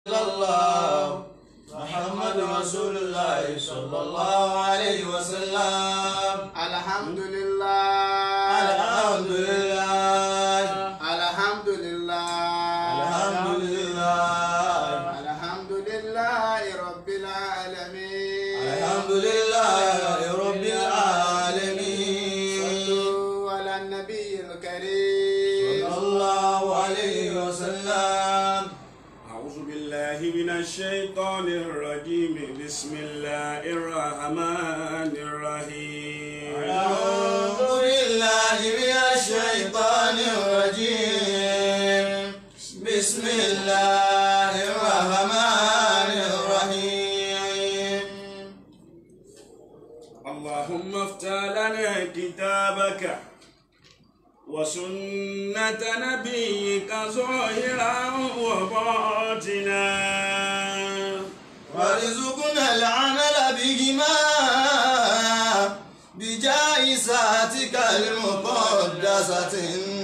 الله محمد رسول الله صلى الله عليه وسلم alhamdulillah الحمد لله الحمد لله الحمد لله الحمد لله رب العالمين الحمد لله رب العالمين صلوا على النبي الكريم صلى الله عليه وسلم أعوذ بالله من الشيطان الرجيم بسم الله الرحمن الرحيم أعوذ بالله من الشيطان الرجيم بسم الله الرحمن الرحيم اللهم افتح لنا كتابك وسنة نبيك ظاهرا وباطنا وارزقنا العمل بهما بجائزاتك المقدسة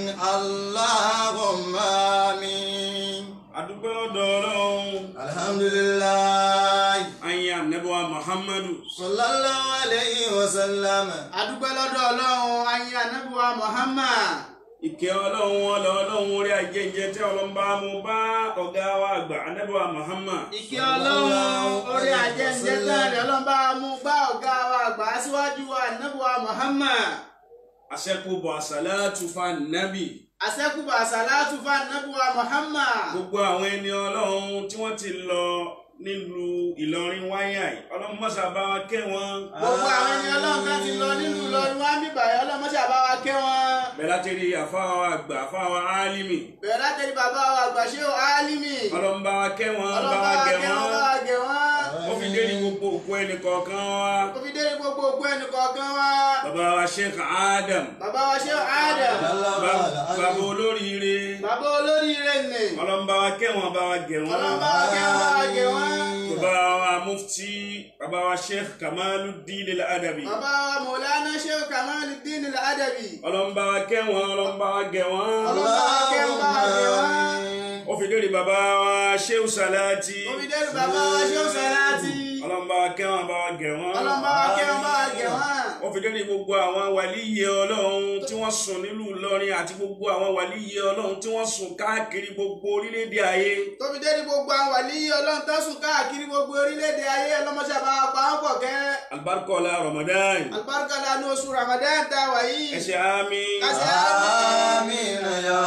اللهم آمين adúpẹ́ lọ́dọ̀ ọlọ́run الحمد لله ayé anabiwa muhammadu صلى الله عليه وسلم adúpẹ́ lọ́dọ̀ ọlọ́run ayé anábíwá muhammad ìkẹ́ ọlọ́run ọlọ́ ọlọ́run orí ajẹ́jẹ́ tí ọlọ́run bá mú bá ọ̀gá wa àgbà anabiwa muhammad ìkẹ́ ọlọ́run orí ajẹ́njẹ́ tẹ́lẹ̀ ọlọ́mbà mú bá ọ̀gá wa àgbà síwájú wa anábíwá muhammad àṣẹkùbọ̀ àṣàlátù fa nàbì àṣẹ́kùbà àṣàlátù fún anábíwá muhammad gbogbo àwọn ẹni ọlọ́run tí wọ́n ti lọ nílùú ìlọrin wáyà yìí ọlọ́run mọ́sà bá wa kẹ́ wọn gbogbo àwọn ẹni ọlọ́run kan ti lọ nílùú Ìlọrin wá ń bíbàyà ọlọ́mọṣẹ́ àbáwá kẹ́ wọn bẹ́ẹ̀ láti rí àfáwà àgbà àfáwà álímì bẹ̀rẹ̀ látẹ̀lé bàbá wa àgbàṣe álímì ọlọ́run bá wa kẹ́ wọn bá ọlọ́ba wa gẹ̀ kẹ́ wọn wọn bá wa gẹ̀ wọn ó fi dé ní gbogbo òkú ẹnì kọ̀ọ̀kan wa ó fi dé gbogbo ògbó ẹnì kọ̀ọ̀kan wa bàbá wa sheikh adam bàbá wa ṣe Adam ba- bàbá olóríire bàbá olóríire nì ọlọ́run bá wa kẹ́ wọn bá wa gẹ̀ wọn ọlọ́ba kẹ́ wọn bá wa gẹ̀ wọn bàbá wa mufti bàbá wa sheikh kamaluddin al-adabi bàbá wa Mọ̀lánà ṣe Kamaluddin al-Adabi ọlọ́run bá wa kẹ́ wọn ọlọ́run bá wa gẹ̀ wọn ọlọ́ba kẹ́ wọn bá wa gẹ̀ wọn ó fi dé ní bàbá wa sheikh salati ó fi dé bàbá wa ṣe Sàláàtì ọlọ́run bá wa kẹ́ wọn bá wa gẹ̀ wọn ọlọ́ba kẹ́ wọn bá wa gẹ̀ wọn. ó fi dé ní gbogbo àwọn wàlíyé ọlọ́run tí wọ́n sùn nílùú Ìlọrin àti gbogbo àwọn wàlíyé ọlọ́run tí wọ́n sùn káàkiri gbogbo orílẹ̀-èdè ayé tó fi dé ní gbogbo àwọn wàlíyé ọlọ́run tó sùn káàkiri gbogbo orílẹ̀-èdè ayé ọlọ́mọṣẹ́ bá wa pa wọ́n pọ̀ kẹ́ alibarikọ́lá Ramadan alibarika la ní oṣù Ramadan tá a wà yìí ẹsẹ̀ àmì Ẹsẹ̀ آمين يا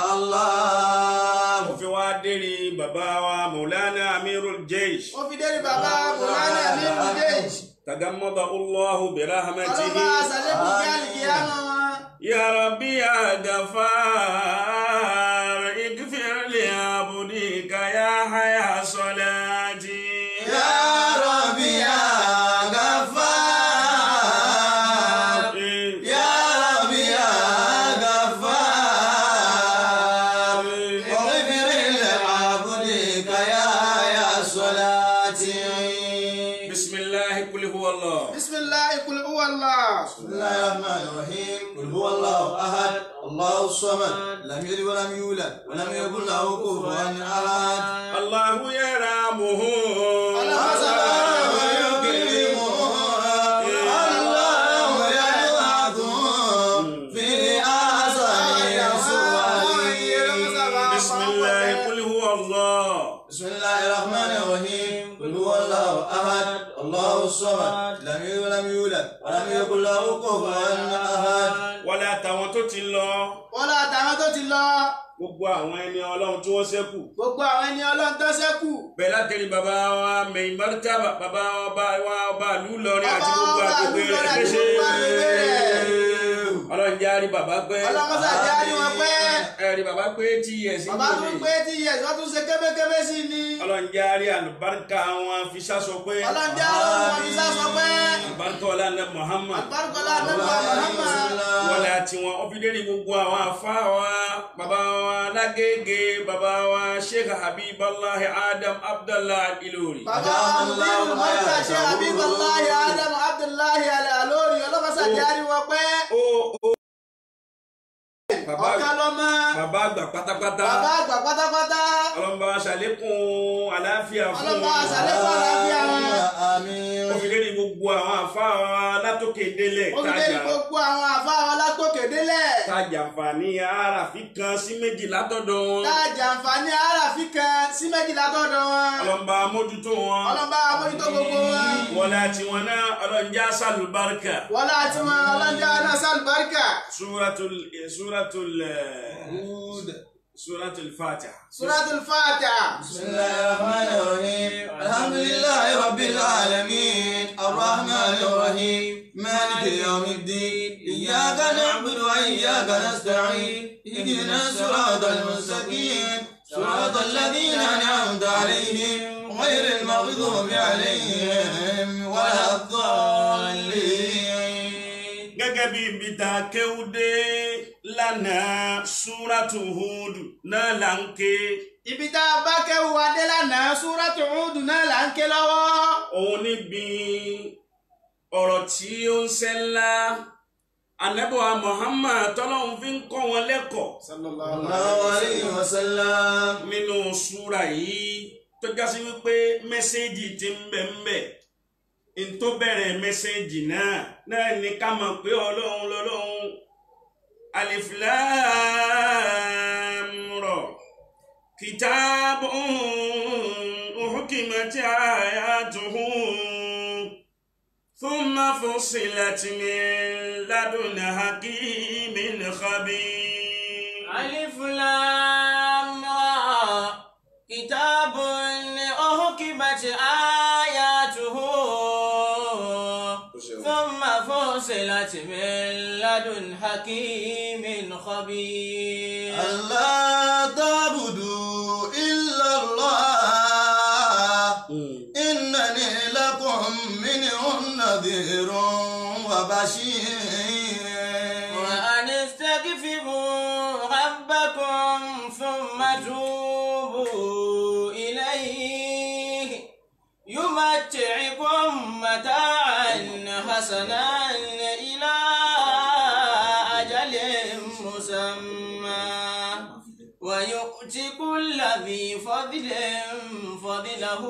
الله ó fi wá dérí bàbá wa Maulana Amirul Jaysh ó fi dé ní bàbá Mọ̀lánà ní ìrùdéjì tagamada Allahu bi rahmatihi ọlọ́ba àṣàlẹ́kùn kí àlìkìyàmọ̀ wọn. ya Rabbi ya Ghaffar igfir li abdika ya haya salati يا ربي يا غفار يا ربي يا غفار واغفر لعبدك يا يا صلاتي بسم الله قل هو الله bisimilahi kul huwa allah. بسم الله الرحمن الرحيم قل هو الله احد الله الصمد لم يلد ولم يولد ولم يكن له كفوا احد الله يرحمه الله يكرمه الله يبعثه في احسن صوره بسم الله قل هو الله بسم الله الرحمن الرحيم قل هو الله احد الله الصمد لم يلد ولم يولد ولم يكن له كفوا احد wọlé àtàwọn tó ti lọ wọ́n lọ àtàwọn tó ti lọ gbogbo àwọn ẹni ọlọ́run tí wọ́n ṣẹ́kù gbogbo àwọn ẹni ọlọ́run tó ṣẹ́kù. bẹ́ẹ̀ látẹ̀lé bàbá wa mẹ̀yìn mọ́ríkàbà bàbá wa bá wa ọba ìlú Ìlọrin àti Ọba gbogbo wa àgbègbè ìlú rẹ̀ Ìlọrin àti kéṣe gbogbo àgbègbè rẹ̀. ọlọ́run jẹ́ àrí bàbá pẹ́ ọlọ́mọṣẹ́ àti àrí wọn pẹ́. ẹ̀rí bàbá pé tí ẹ̀sìn bàbá tún pé tí yẹ wọ́n tún ṣe kébékébé sí i ni. ọlọ́run jẹ́ àrí àlùbáríkà wọn fi sásọ pé ọlọ́dẹ àwọn ọmọ mi sásọ pé. àlùbáríkà ọlá Muhammad àgbárùkọ́lá àdébọ̀ Muhammad. wọlé àti wọn ọfídẹ́rì gbogbo àwọn afá wa bàbá wa lágége bàbá wa sheikh habiballahi adam abdallah ilori bàbá amúdí mọ́tà ṣe àbíbọ̀láhi ádámù abdullahi alẹ́ àlórí ọlọ́mọṣẹ́ àti àrí wọn pẹ́. ó ó Bàbá- ọ̀kan lọ́mọ bàbá àgbà pátápátá bàbá àgbà pátápátá ọlọ́mọba ṣàlékún àlàáfíà fún ọlọ́mọ àṣàlẹ́kọ̀ọ́ àlàáfíà wọn. Àmín. òfìlérí gbogbo àwọn àfa wa látòkè délẹ̀ ó fi dé kájà gbogbo àwọn àfa wa látòkè délẹ̀ kájà àǹfààní àràfin kan sí méjì látọ̀dọ̀ wọn táàjà àǹfààní àràfin kan sí méjìlá tọ̀dọ̀ wọn ọlọ́mọba mójútó wọn ọlọ́mọba àmójútó gbogbo wọn wọlé àtiwọn náà ọlọ́njà sàlùbáríkà wọlé àti wọn ọlọ́njà náà sálùbáríkà suratul suratul Hud. suratul fatiha. suratul fatiha. بسم الله الرحمن الرحيم الحمد لله رب العالمين الرحمن الرحيم مالك يوم الدين إياك نعبد وإياك نستعين اهدنا الصراط المستقيم صراط الذين أنعمت عليهم غير المغضوب عليهم ولا الضالين gẹ́gẹ́ bí ibi tá a kéwú dé lánàá súrátù Hud náà là ń ké ibi tá a bá kẹ́wù adé lánàá suratul Hud náà là ń ké lọ́wọ́. òun níbi ọ̀rọ̀ tí ó ń ṣẹ́ ńlá anábọ̀wá Muhammad tọ́lọ́hún fi ń kọ́ wọn lẹ́kọ̀ọ́ الله عليه وسلم nínú súra yìí tó jásí wípé mẹ́sẹ́ẹ̀jì ti ń bẹ ń bẹ n tó bẹ̀rẹ̀ mẹ́sẹ́ẹ̀jì náà náà ní ká mọ̀ pé ọlọ́run lọ́lọ́run alif lam ra kitabun uhkimat ayatuhu thumma fussilat min ladun hakimin khabir. ألف لام را كتاب أحكمت آياته ثم فصلت من لدن حكيم خبير ألا تعبدوا إلا الله إنني لكم منه نذير وبشير وأن استغفروا ربكم ثم توبوا إليه يمتعكم متاعا حسنا إلى أجل مسمى ويؤتي كل ذي فضل فضله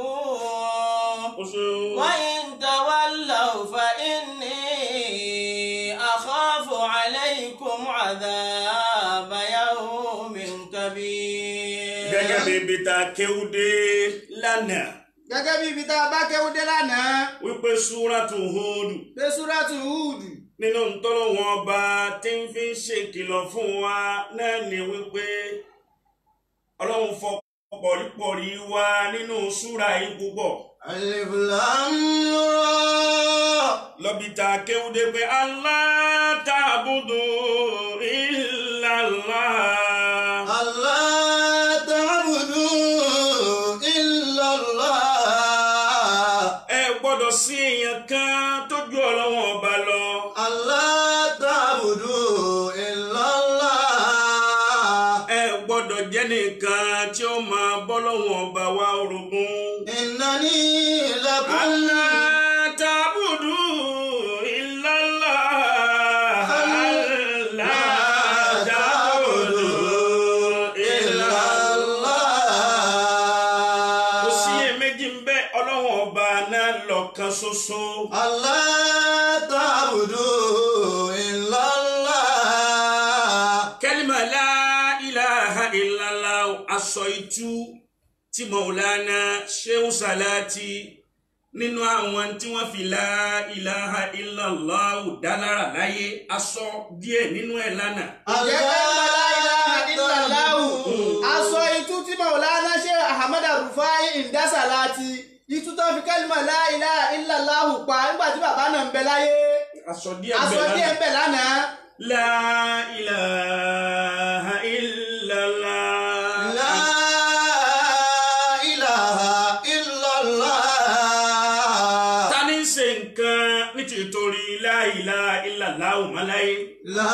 وإن تولوا فإني أخاف عليكم عذاب يوم كبير gẹ́gẹ́ bí ibi tá a kéwú dé lánàá gẹ́gẹ́ bí ibi tá a bá kẹ́wù dé lánàá wípé súrátù Hud pé suratul Hud nínú ntọ́lọ́wọ́n ọba tí ń fi ń ṣèkìlọ̀ fún wa náà ni wípé ọlọ́run fọ pọ̀rípọ̀rí wa nínú súra yìí púpọ̀ ألف لام را lọ́bi tá a kéwúdé pé Allah ta'budu illa Allah. ألا تعبدوا إلا الله ẹ gbọ́dọ̀ sí èèyàn kan tó ju ọlọ́wọ́n ọba lọ. ألا تعبدوا إلا الله ẹ gbọ́dọ̀ jẹ́ nìkan tí ó máa bọ́ lọ́wọ́n ọba wa orogún. إنني لكم Allah ta'budu illa Allah. Allah ta'budu illa Allah. kò sí èméjì ń bẹ ọlọ́wọ́n ọba náà lọ́kan ṣoṣo. Allah ta'budu illa Allah. kẹ́límà la ilaha illallah aṣọ itú tí Maulana Shehu Salati nínú àwọn tí wọ́n fi la ilaha illallah dálára láyé aṣọ díẹ̀ nínú ẹ̀ lánàá. Ǹjẹ́ kẹ́lìmọ̀ la ilaha illallahu aṣọ itú tí Maulana Sheikh Ahmad Rufai Indasalati itú tó fi kẹ́lìmọ̀ la ilaha illallahu pa nígbà tí bàbá náà ń bẹ láyé aṣọ díẹ̀ aṣọ bẹ̀ díẹ̀ ń lánàá. bẹ lánàá. la ilaha illallah. La ilaha illallah. ta ni ń ṣe nǹkan nítorí la ilaha illallah ọ̀mọ́láyé. La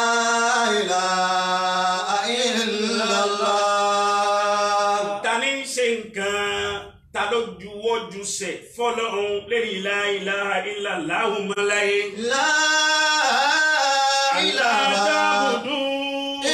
ilaha illallah. ta ni ń ṣe nǹkan ta ló juwọ́ jùsẹ̀ fọlọ́run lẹ́yìn la ilaha illallah ọ̀mọ́láyé. La ilaha ta'budu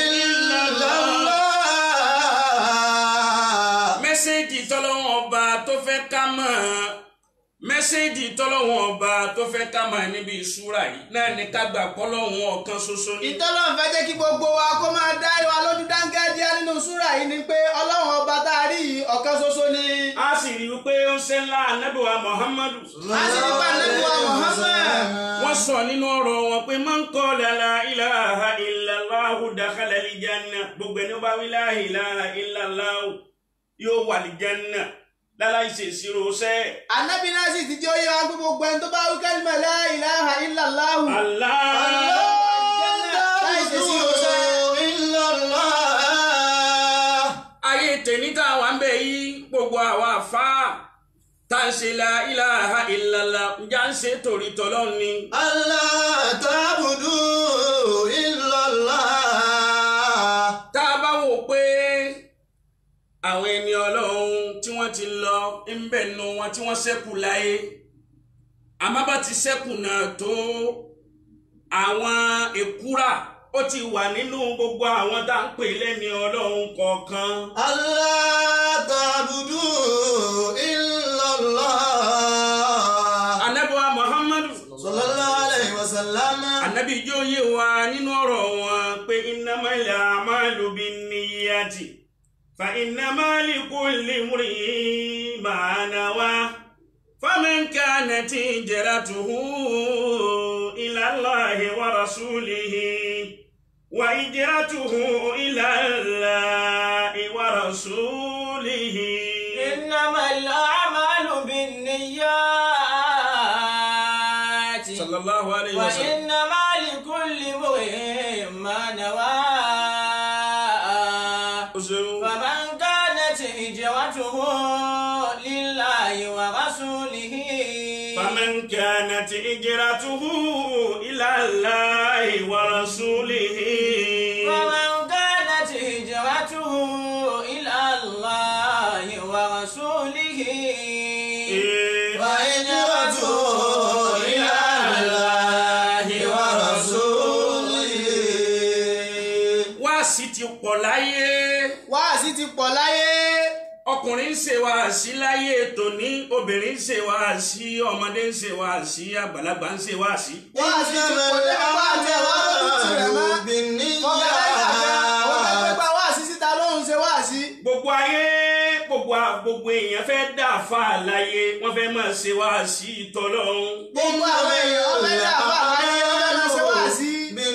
fẹ́ ká mọ̀ mẹ́sẹ̀gì tọ́lọ́wọ́n ọba tó fẹ́ ká mọ̀ níbi ìṣúra yìí náà ní ká gbà pọ́lọ́wọ́n ọ̀kan ṣoṣo ní. ìtọ́lọ́run fẹ́ jẹ́ kí gbogbo wa kó máa dá wa lójú dáńgájíá nínú súrà yìí ni pé ọlọ́run ọba tá a rí yìí ọ̀kan ṣoṣo ni. a sì rí i pé ó ń ṣe ńlá anábìwá muhammadu. a sì ní pa nẹ́bí wa Muhammad. wọ́n sọ nínú ọ̀rọ̀ wọn pé man qala la ilaha illallahu dakhala al-janna gbogbo ẹni ó bá wí la ilaha illallahu yóò wà al-janna láláì ṣe ìṣirò sẹ́. Ànábì náà sì ti jẹ́ oyè wa pé gbogbo ẹni tó bá wí kálímà la ilaha illallahu. Allah. láì ṣe sí ìrọsẹ́. ayé tèmi tá a wà ń bẹ yìí gbogbo àwa àfa tá a ń ṣe la ilaha illallah ǹjẹ́ à ń ṣe torí tọ́lọ́run ni. tá a bá wò pé àwọn ẹni ọlọ́run tí wọ́n ti lọ ń bẹ̀ nu wọn tí wọ́n ṣẹ́kù láyé àmọ́ bá ti ṣẹ́kù náà tó àwọn èkúrà ó ti wà nínú gbogbo àwọn tá à ń pè lẹ́ni ọlọ́run kọ̀ọ̀kan. anabiwa muhammadu anabi ijó yé wa nínú ọ̀rọ̀ wọn pé innamal a'malu binniyati fa innamal likulli imri'in ma nawa faman kanat hijratuhu ila Allahi wa rasulihi wa hijratuhu ila Allahi wa rasulihi. إنما الأعمال بالنيات sallallahu alayhi wa sallam. وإنما لكل امرئ ما نوى Ó ṣeun. فمن كانت هجرته لله ورسوله فمن كانت هجرته إلى الله ورسوله فمن كانت هجرته إلى الله ورسوله وهجرته إلى الله ورسوله wáàsí ti pọ̀ láyé wáàsí ti pọ̀ láyé. ọkùnrin ń ṣe wáàsí láyé tòní obìnrin ń ṣe wáàsí ọmọdé ń ṣe wáàsí àgbàlagbà ń ṣe wáàsí. wáàsí ti pọ̀ dé bá àti ẹ̀wá lójú tirẹ̀ mọ́. ọ̀gá ẹ̀ka kan ó fẹ́ pípa wáàsí síta lóhùn ṣe wáàsí. gbogbo ayé gbogbo a- gbogbo èèyàn fẹ́ dà fà láyé wọ́n fẹ́ máa ṣe wáàsí ìtọ́lọ́run. gbogbo àwọn èèyàn ọ̀fẹ́ dà fà láyé ọ̀fẹ́ máa ṣe wáàsí.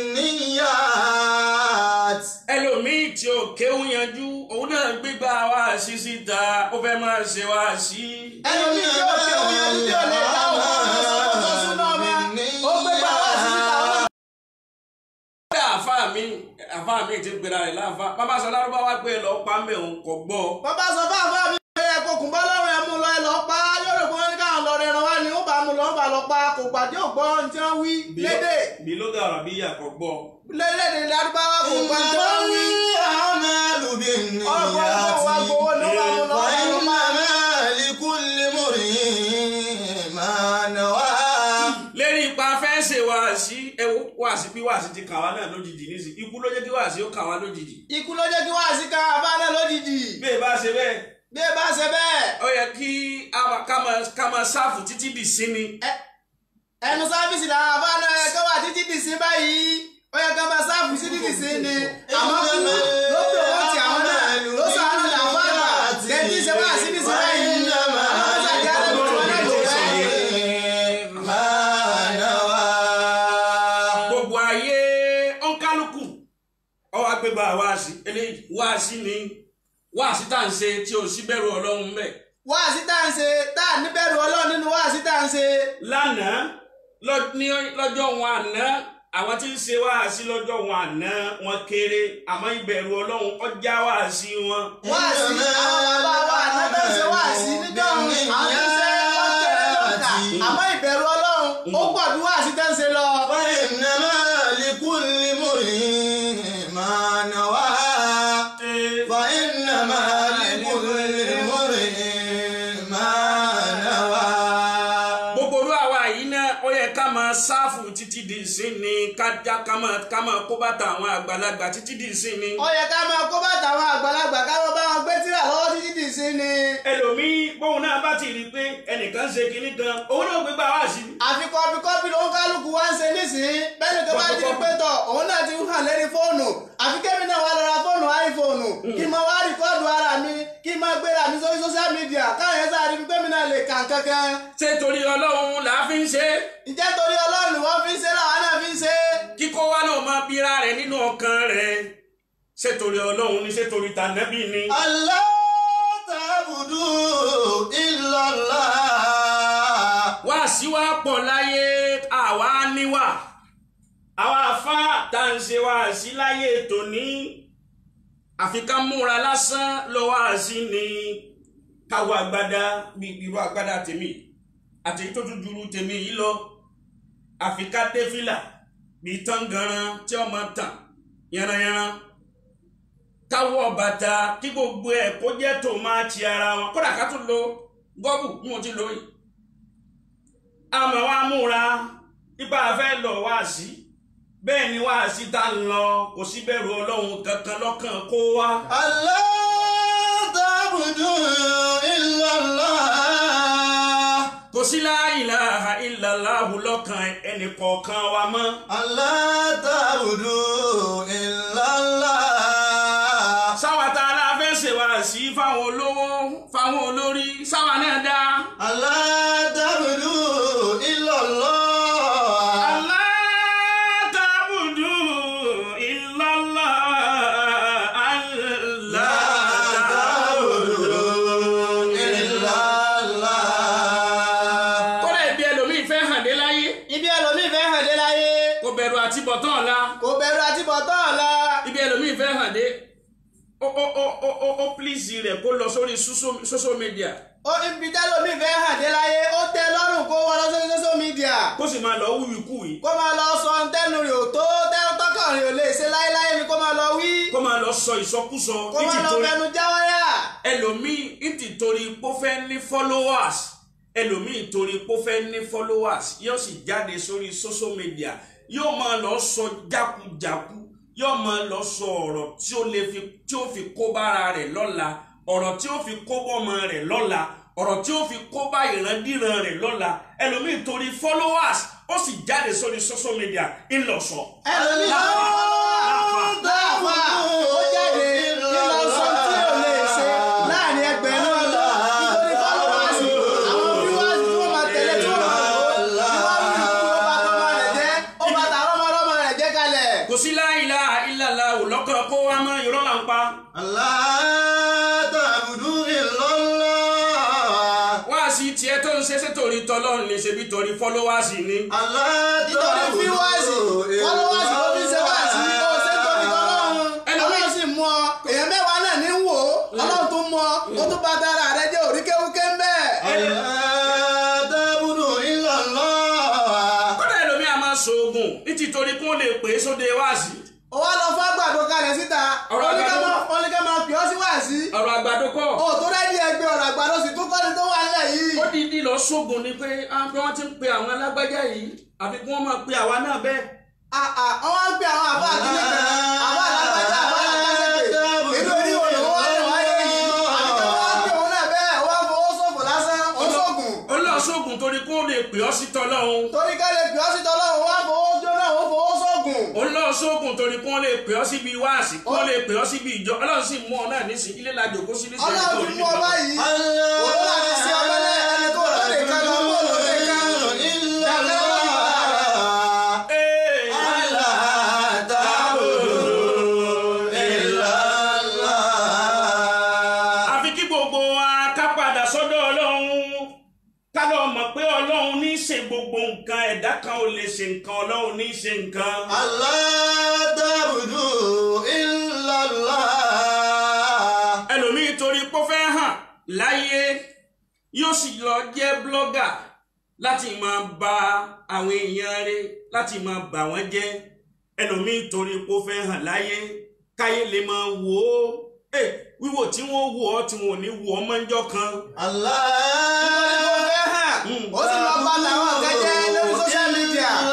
بالنيات ẹlòmíì tí ò kéwù yanjú òun náà gbégbá wáàsí síta ó fẹ́ máa ṣe wáàsí. ẹlòmíì tí ó fi òun yẹn tí ò lè dá òun ọ̀nà sọ́kò tó súná ọmọ ó gbé pa wáàsí síta ó náà. kódà àfa mi àfa mi ti gbéra rẹ̀ láfa bàbá sọ lárúbáwá pé lọ pa mẹ́ òun kò gbọ́. bàbá sọ fún àfáà mi pé ẹ kò kùn bá lọ́rùn ẹ mú lọ ẹ lọ pa á yóò rò pé wọ́n ní káwọn lọ rẹran wá ni ó bá mú lọ ó bá lọ pa kò gbàdé ògbọ́ ohun tí wọ́n wí lédè bí ló dàrọ̀ bí yà kò gbọ́. lédè lárúbáwá kò gbà tí wọ́n wí. الأعمال بالنيات wa gbowó ló bá mú lọ. وإنما لكل امرئ ما نوى lérí ipa fẹ́ ṣe wáàsí ẹ wo wáàsí bí wáàsí ti kà wá náà lójijì nísì ikú ló jẹ́ kí wáàsí ó kà wá lójijì. ikú ló jẹ́ kí wáàsí ká àbá náà lójijì bí ẹ bá ṣe bẹ́ẹ̀ bí ẹ bá ṣe bẹ́ẹ̀ ó yẹ kí a máa- ká máa ká máa ṣáàfù títí dì sí ni. ẹ- ẹnu sáfíìsì làwọn àbá náà ẹ kọ́ wà títí dì sí báyìí ó yẹ ká máa sáfù sí títì sí ni àmọ́ kú ló pè wọ́n ti àwọn náà ló sàánú làwọn àgbà lẹ́yìn ìṣe wá sí nísìnyí báyìí àwọn ọ̀sẹ̀ àti àdébí tí wọ́n náà lò wáyé. ما نوى gbogbo ayé ọ̀nkálukú ọwọ́ agbégbá wáàsí eléyìí wáàsí ni wáàsí tá à ń ṣe tí ò sí bẹ̀rù ọlọ́run bẹ́ẹ̀. wáàsí tá à ń ṣe tá à níbẹ̀rù ọlọ́run nínú wáàsí tá à ń ṣe. lánàá lọ- ní lọ́jọ́ wọn àná àwọn tí ń ṣe wáàsí lọ́jọ́ wọn àná wọn kéré àmọ́ ìbẹ̀rù ọlọ́run ọjà wáàsí wọn. wáàsí àwọn bàbá wa àná tó ń ṣe wáàsí níjọ́ àwọn tó ń ṣe ọ̀kẹ́rẹ́ lọ́kà àmọ́ ìbẹ̀rù ọlọ́run ó pọ̀ ju wáàsí tó ń ṣe lọ. وإنما لكل امرئ ما نوى فإنما لكل امرئ ما نوى gbogbo olú àwa yìí náà ó yẹ ká máa sáfù títí di ìsìn ni kájá ká máa ká máa kó bàtà àwọn àgbàlagbà títí di ìsìn ni. ó yẹ ká máa kó bàtà àwọn àgbàlagbà káwọn bá wọn gbé tírà lọ́wọ́ títí dì sí ni. ẹlòmíì bóun náà bá ti rí i pé ẹnìkan ṣe kinní kan òun náà gbé gbà wá sí i. àfi kọ́pì kọ́pì ló ń kálukú wá ń ṣe nísìnyí bẹ́ẹ̀ ni tó bá di pé tọ̀ òun náà ti ń hàn lérí fóònù àfi kémi náà wá lọ ra fóònù áífóònù kí n máa wá rìkọ́ọ̀dù ara mi kí n máa gbéra mi sórí sóṣíà mídíà káwọn yẹn sáré fi kémi náà lè kàn kankan. ṣé torí ọlọ́run là á fi ń ṣe é ǹjẹ́ torí ọlọ́run wọ́n fi ń ṣe làwọn náà fi ń ṣe. kíkó wa náà máa bíra rẹ̀ nínú ọkàn rẹ̀ ṣé torí ọlọ́run ni ṣé torí tànẹ́bì ni. Allah ta'budu illallah. wá sí wa pọ̀ láyé àwa níwà àwa afá tá à ń ṣe wá sí láyé tòní àfi ká múra lásán lọ wá sí ni káwọ agbádá bí irú agbádá tèmi àti èyí tó tún juru tèmi yìí lọ àfi ká dé fìlà bí tangaran tí ọmọ tàn yànnàyànnà káwọ bàtà kí gbogbo ẹ kó jẹ́ tó máa ti ara wọn kódà ká tún lo gọ́bù bí mo ti lò yìí àmọ́ wa múra ipa fẹ́ lọ wá sí bẹ́ẹ̀ ni wá sí tá ń lọ kò sí bẹ̀rù ọlọ́run kankan lọ́kàn kó wá. Allah ta'budu illallah. kò sí la ilaha illallahu lọ́kàn ẹnì kọ̀ọ̀kan wa mọ́. Allah ta'budu illallah. sáwa tá a la fẹ́ ṣe wá sí fáwọn olówó fáwọn olórí sáwa náà dá. Allah ta'budu illallah. Allah ta'budu illallah. Allah ta'budu illallah. kọ́lá ibi ẹlòmíì fẹ́ hàn dé láyé ibi ẹlòmíì fẹ́ hàn dé láyé kò bẹ̀rù àti bọ̀tán ọ̀la kò bẹ̀rù àti bọ̀tán ọ̀la. ibi ẹlòmíì fẹ́ hàn dé ó ó ó ó ó ó pílíìsì rẹ̀ kó lọ sórí social- social media ó ibi tẹ́lòmíì fẹ́ hàn dé láyé ó tẹ́ lọ́rùn kó wọ́n lọ sórí social media kó sì máa lọ wíwí kú yìí kó máa lọ sọ ntẹ́nu rẹ̀ ò tó tẹ́ tọ́kàn rẹ̀ ò lè ṣe láéláé ni kó máa lọ wí kó máa lọ sọ ìsọkúsọ kó máa lọ nítorí fẹnu jáwáyà. ẹlòmíì nítorí pé ó fẹ́ ní followers ẹlòmíì torí pé ó fẹ́ ní followers yóò sì jáde sórí social media yóò máa lọ sọ jákujàku yóò máa lọ sọ ọ̀rọ̀ tí ó lè fi tí ó fi kó bára rẹ̀ lọ́la ọ̀rọ̀ tí ó fi kó bọ́mọ rẹ̀ lọ́la ọ̀rọ̀ tí ó fi kó bá ìrandíran rẹ̀ lọ́la ẹlòmíì torí followers ó sì jáde sórí social media ńlọsọ. ẹlòmíì Láàfà, láàfà. láàfà ó jáde nínú sọ tí ò lè ṣe láàrin ẹgbẹ̀rún ọ̀dọ́ nítorí fọlọ́wọ́sì àwọn fíwáàsì tí wọ́n máa tẹ̀lé tí wọ́n máa lò ó ìwádìí ó bá tọ́mọ rẹ̀ jẹ́ ó bá tààrọ́mọdọ́mọ rẹ̀ jẹ́ kalẹ̀. kò sí la ilaha illallah lọ́kàn kó wá mọ́ irọ́ là ń pa. Allah ta'budu illallah. wá sí tiẹ̀ tó ń ṣe ṣe torí tọ́lọ́run ní ṣe bí torí fọ́lọ́wásì ni. Allah nítorí ta'budu fíwáàsì fọlọ́wọ́sì ló fi ṣe wáàsí ó ṣe torí tọ́lọ́run ọlọ́run sì mú ọ èèyàn mẹ́wàá náà ní wò ó ọlọ́run tó mú ọ ó tún bá dára rẹ jẹ́ òríkéwúké ń bẹ́ẹ̀. Allah ta'budu illallah. kódà ẹlòmíì a máa ṣoògùn ní títorí kí wọ́n lè pè é sóde wáàsí. ó wá lọ fún àgbàdo kalẹ̀ síta Ọ̀rọ̀ àgbàdo. oníkẹ́ máa pè ọ́ sí wáàsí. ọ̀rọ̀ àgbàdo kọ́ ó tó rẹ́dí ẹgbẹ́ ọ̀rọ̀ àgbàdo sì tún kọ́ni tó wà nílẹ̀ yìí. ó dídí lọ ṣoògùn ni pé ah, bí wọ́n ti ń pe àwọn alágbájá yìí àfi kí wọ́n máa pe àwa náà bẹ́ẹ̀. àà wọ́n wá ń pe àwọn àbá àkílẹ̀ kan àbá àlágbájá àbá àlágbájá inú orí wo lòun wá lè wáyé yìí àbí kí wọ́n wá pe òun náà bẹ́ẹ̀ wọ́n á fowó ṣòfò lásán ó ṣògùn. ó lọ ṣoògùn torí kí wọ́n lè pè ọ́ sí tọ́lọ́run. torí ká lè pè ọ́ sí tọ́lọ́run wọ́n á fowó jóná ó fowó ṣògùn. ó lọ ṣoògùn torí kí wọ́n lè pè ọ́ síbi wáàsí kí wọ́n lè pè ọ́ síbi ìjọ ọlọ́run sì mú ọ náà nísìnyí ilé lajò kó sí nísìnyí ọlọ́run ti mú ọ báyìí Allah òun náà ti ṣe ọmọlẹ́ ẹni tó lóde kan lọ bó lóde kan. illallah. Ee. Allah ta'budu illallah. àfi kí gbogbo wa ká padà sọ́dọ̀ ọlọ́run ká lọ mọ̀ pé ọlọ́run ní í ṣe gbogbo nǹkan ẹ̀dá kan ò lè ṣe nǹkan ọlọ́run ní í ṣe nǹkan. Allah ta'budu illallah. ẹlòmíì torí pé ó fẹ́ hàn láyé yóò sì lọ jẹ́ blọ́gà láti máa ba àwọn èèyàn rẹ̀ láti máa bà wọ́n jẹ́ ẹlòmíì torí pé ó fẹ́ hàn láyé káyé lè máa wò ó Eh, wíwò tí wọ́n wò ọ́ tí wọ́n ò ní wò ọ́ mọ́jọ́ kan. Allah nítorí kó fẹ́ hàn ó sì lọ bá làwọn kan jẹ́ lórí social media.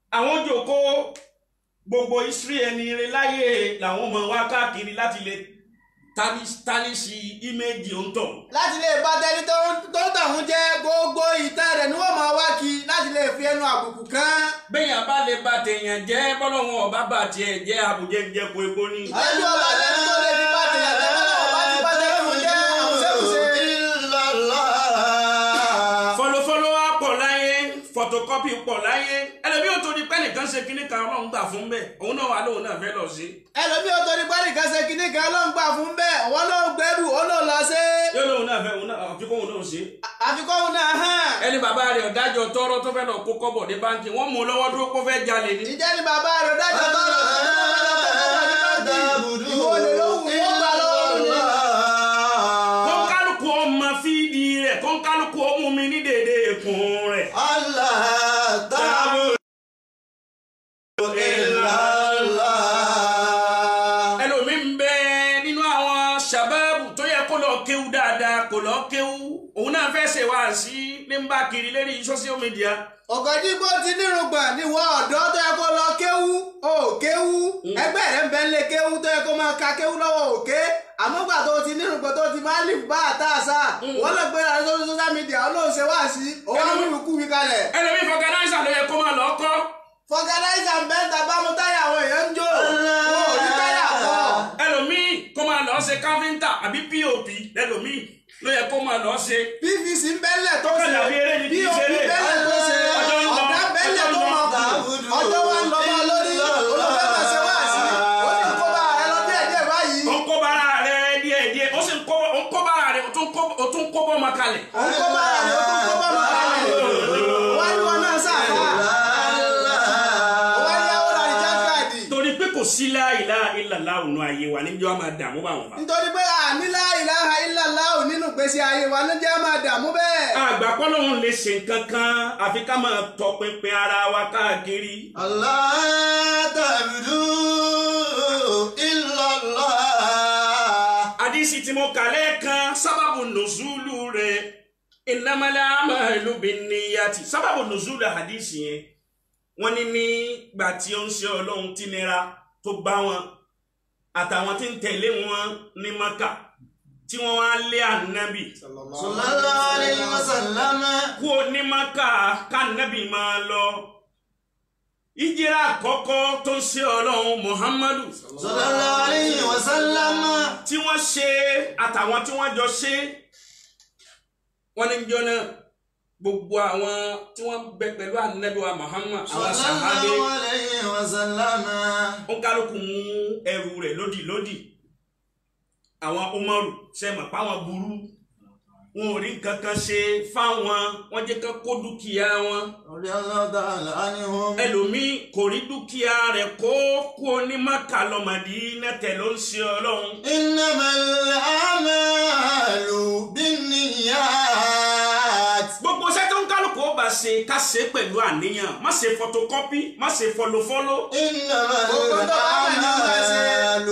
àwọn jòkó gbogbo history ẹni rẹ láyé làwọn ọmọ wa káàkiri láti lè tánìsì íméèjì òǹtọ̀ láti lè bá tẹni tó tó tàwọn jẹ gbogbo ìtàn rẹ̀ ni wọ́n máa wá kí láti lè fi ẹnu àbùkù kan. bẹ́yàn bá lè ba tèèyàn jẹ́ bọ́lọ́wọ́n ọba bá tiẹ̀ jẹ́ àbújẹ́ ń jẹ́ kó epo ní. ẹni ọba tẹni tó lè fi bá tẹyàn jẹ bọ́lá ọba ti bá tẹni tó jẹ àwùjẹ́wùjẹ́. fọlọfọlọ wa pọ̀ láyé photocopy pọ̀ láyé ẹlẹ́bí ò tó di pẹ́ nìkan ṣe kíní kan ọlọ́run gbà fún bẹ́ẹ̀ òun náà wà lóun náà fẹ́ lọ sí. ẹlòmíì ò torí pẹ́ẹ́nì kan ṣe kinní kan ló ń gbà fún bẹ́ẹ̀ ọ̀wọ́ ló ń gbẹ́rù ó ló lọ sí. yóò lóun náà fẹ́ òun náà àfikún òun náà ṣe. àfikún náà hàn. ẹni bàbá rẹ̀ ọ̀dájọ́ tọrọ tó fẹ́ lọ kó kọ́bọ̀ ní báńkì wọ́n mú un lọ́wọ́ dúró kó fẹ́ jalè ní. ìjẹ́ ni bàbá rẹ̀ dájọ́ tó lọ sí ìwọ lè lóhùn wọ́n gbà lọ́wọ́ rẹ̀. kọ́ńkálùkù ọmọ fídì rẹ̀ kọ́ńkálùkù ọmú mi ní dèdè èkún rẹ̀. ẹlòmí ń bẹ nínú àwọn sàbáàbù tó yẹ kó lọ kéwú dáadáa kó lọ kéwú òun náà fẹ́ ṣe wá sí ní ń bá kiri lérí social media. ọ̀gọ̀dìgbò ti nírùngbọ̀n ní wọ́n ọ̀dọ́ tó yẹ kó lọ kéwú ó kéwú ẹgbẹ́ rẹ̀ ń bẹ ń lé kéwú tó yẹ kó máa ka kéwú lọ́wọ́ òkè àmọ́gbà tó ti nírùngbọ̀n tó ti máa lè bá àtàṣà wọ́n lọ gbé ara lórí social media olóhùn ṣe wá sí òun á múlùú kú mi kalẹ̀. ẹlòmí fọgànáìsà ló yẹ kó máa lọ kọ́. fọgànáìsà ń bẹ́ ń ta bámu táyà àwọn èèyàn ń jó wọn ò ní táyà pọ̀. ẹlòmí kó máa lọ ṣe káfíńtà àbí pop lẹlòmí ló yẹ kó máa lọ ṣe. pvc ń bẹ́lẹ̀ tó Ó ṣe kàn dàbí eré ni kì í pop ṣeré. bẹ́lẹ̀ tó ṣe Ọjọ́ ń lọ, ọ̀dà bẹ́lẹ̀ ọjọ́ ń tó lọ. máa kù ọjọ́ wa ń lọ bá lórí olùfẹ́ máa ṣe wá sí ó ní kó bá ẹ lọ díẹ̀ díẹ̀ báyìí ó ń kó bára rẹ díẹ̀ díẹ̀ ó sì ń kó ó ń kó bára rẹ ó tún kó ó tún kó bọ́ ọmọ kalẹ̀. ó ń kó bá rẹ̀ ó tún kó bá máa kalẹ̀ wá ní wọn náà sáfà wá ní àwọn àríjà káàdì torí pé kò sí la ilaha illallah òun ayé wa níjọ́ máa dààmú bá wọn fa. nítorí pé àní la ilaha illallah nínú ìgbésí ayé wa ló jẹ́ máa dààmú bẹ́ẹ̀. àgbà pọ́lọ́hún lè ṣe nǹkan kan àfi ká máa tọpinpin ara wa káàkiri. àdìsí tí mo kà lẹ́ẹ̀kan sábàbù nùzúlù rẹ̀ innamal a'malu binniyati sábàbù nùzúlù àdìsí yẹn wọ́n ní nígbà tí ó ń ṣe ọlọ́run tí nira tó bá wọn àtàwọn tí ń tẹ̀lé wọn ní maka tí wọ́n wá lé ànábì kú ní maka kánábì máa lọ ìjírà àkọ́kọ́ tó ń ṣe ọlọ́run muhammadu tí wọ́n ṣe àtàwọn tí wọ́n jọ ṣe wọ́n ní jọ náà gbogbo àwọn tí wọ́n bẹ pẹ̀lú ànábì wa muhammad àwọn sàhábé ó kálukú mú ẹrù rẹ̀ lódì lódì àwọn umaru ṣe mọ̀ páwọn burú wọn ò rí nǹkan kan ṣe fáwọn wọn jẹ́ kán kó dúkìá wọn ẹlòmíì kò rí dúkìá rẹ̀ kó kú ní maka lọ́mọdé nẹ́tẹ̀ ló ń ṣe ọlọ́run إنما الأعمال بالنيات gbogbo iṣẹ́ tó ń kálukú ó bá ṣe ká ṣe pẹ̀lú àníyàn má ṣe photocopy má ṣe fọlọfọlọ إنما Gbogbo tó bá wà ní ọ̀la ṣe. الأعمال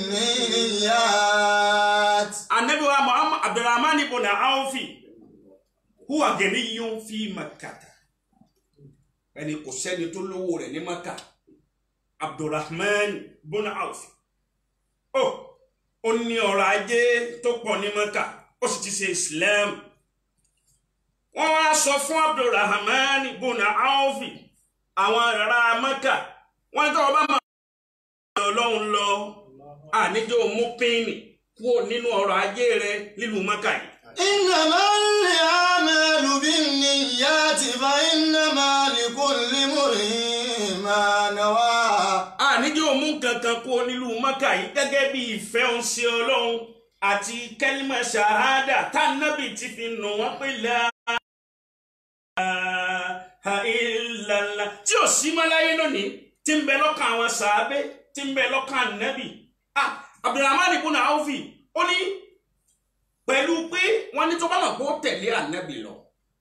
بالنيات anabi wa muhammad abdulrahman ibn awfi huwa ganiyun fi makkata ẹni kò sẹ́ni tó lówó rẹ̀ ní maka abdulrahman ibn awfi ó ó ní ọrọ̀ ajé tó pọ̀ ní maka ó sì ti ṣe islam wọ́n wá sọ fún abdulrahman ibn awfi àwọn ará maka wọ́n tó ọba máa ọlọ́run lọ àníjọ́ mú pínì kúrò nínú ọrọ̀ ajé rẹ nílùú maka yìí. إنما الأعمال بالنيات فإنما لكل امرئ ما نوى àníjọ́ mú kankan kúrò nílùú maka yìí gẹ́gẹ́ bí ìfẹ́ òun sí ọlọ́run àti kẹ́límà ṣahádà tánàbì ti fi nù wọ́n pé la ilaha illallah tí ò sí mọ́láyé lónìí tí ń bẹ lọ́kàn àwọn sàábé tí ń bẹ lọ́kàn ànábì. ah abdulrahman ibùnà awfi ó ní pẹ̀lú pé wọ́n ní tó bá mọ̀ pé ó tẹ̀lé ànábì lọ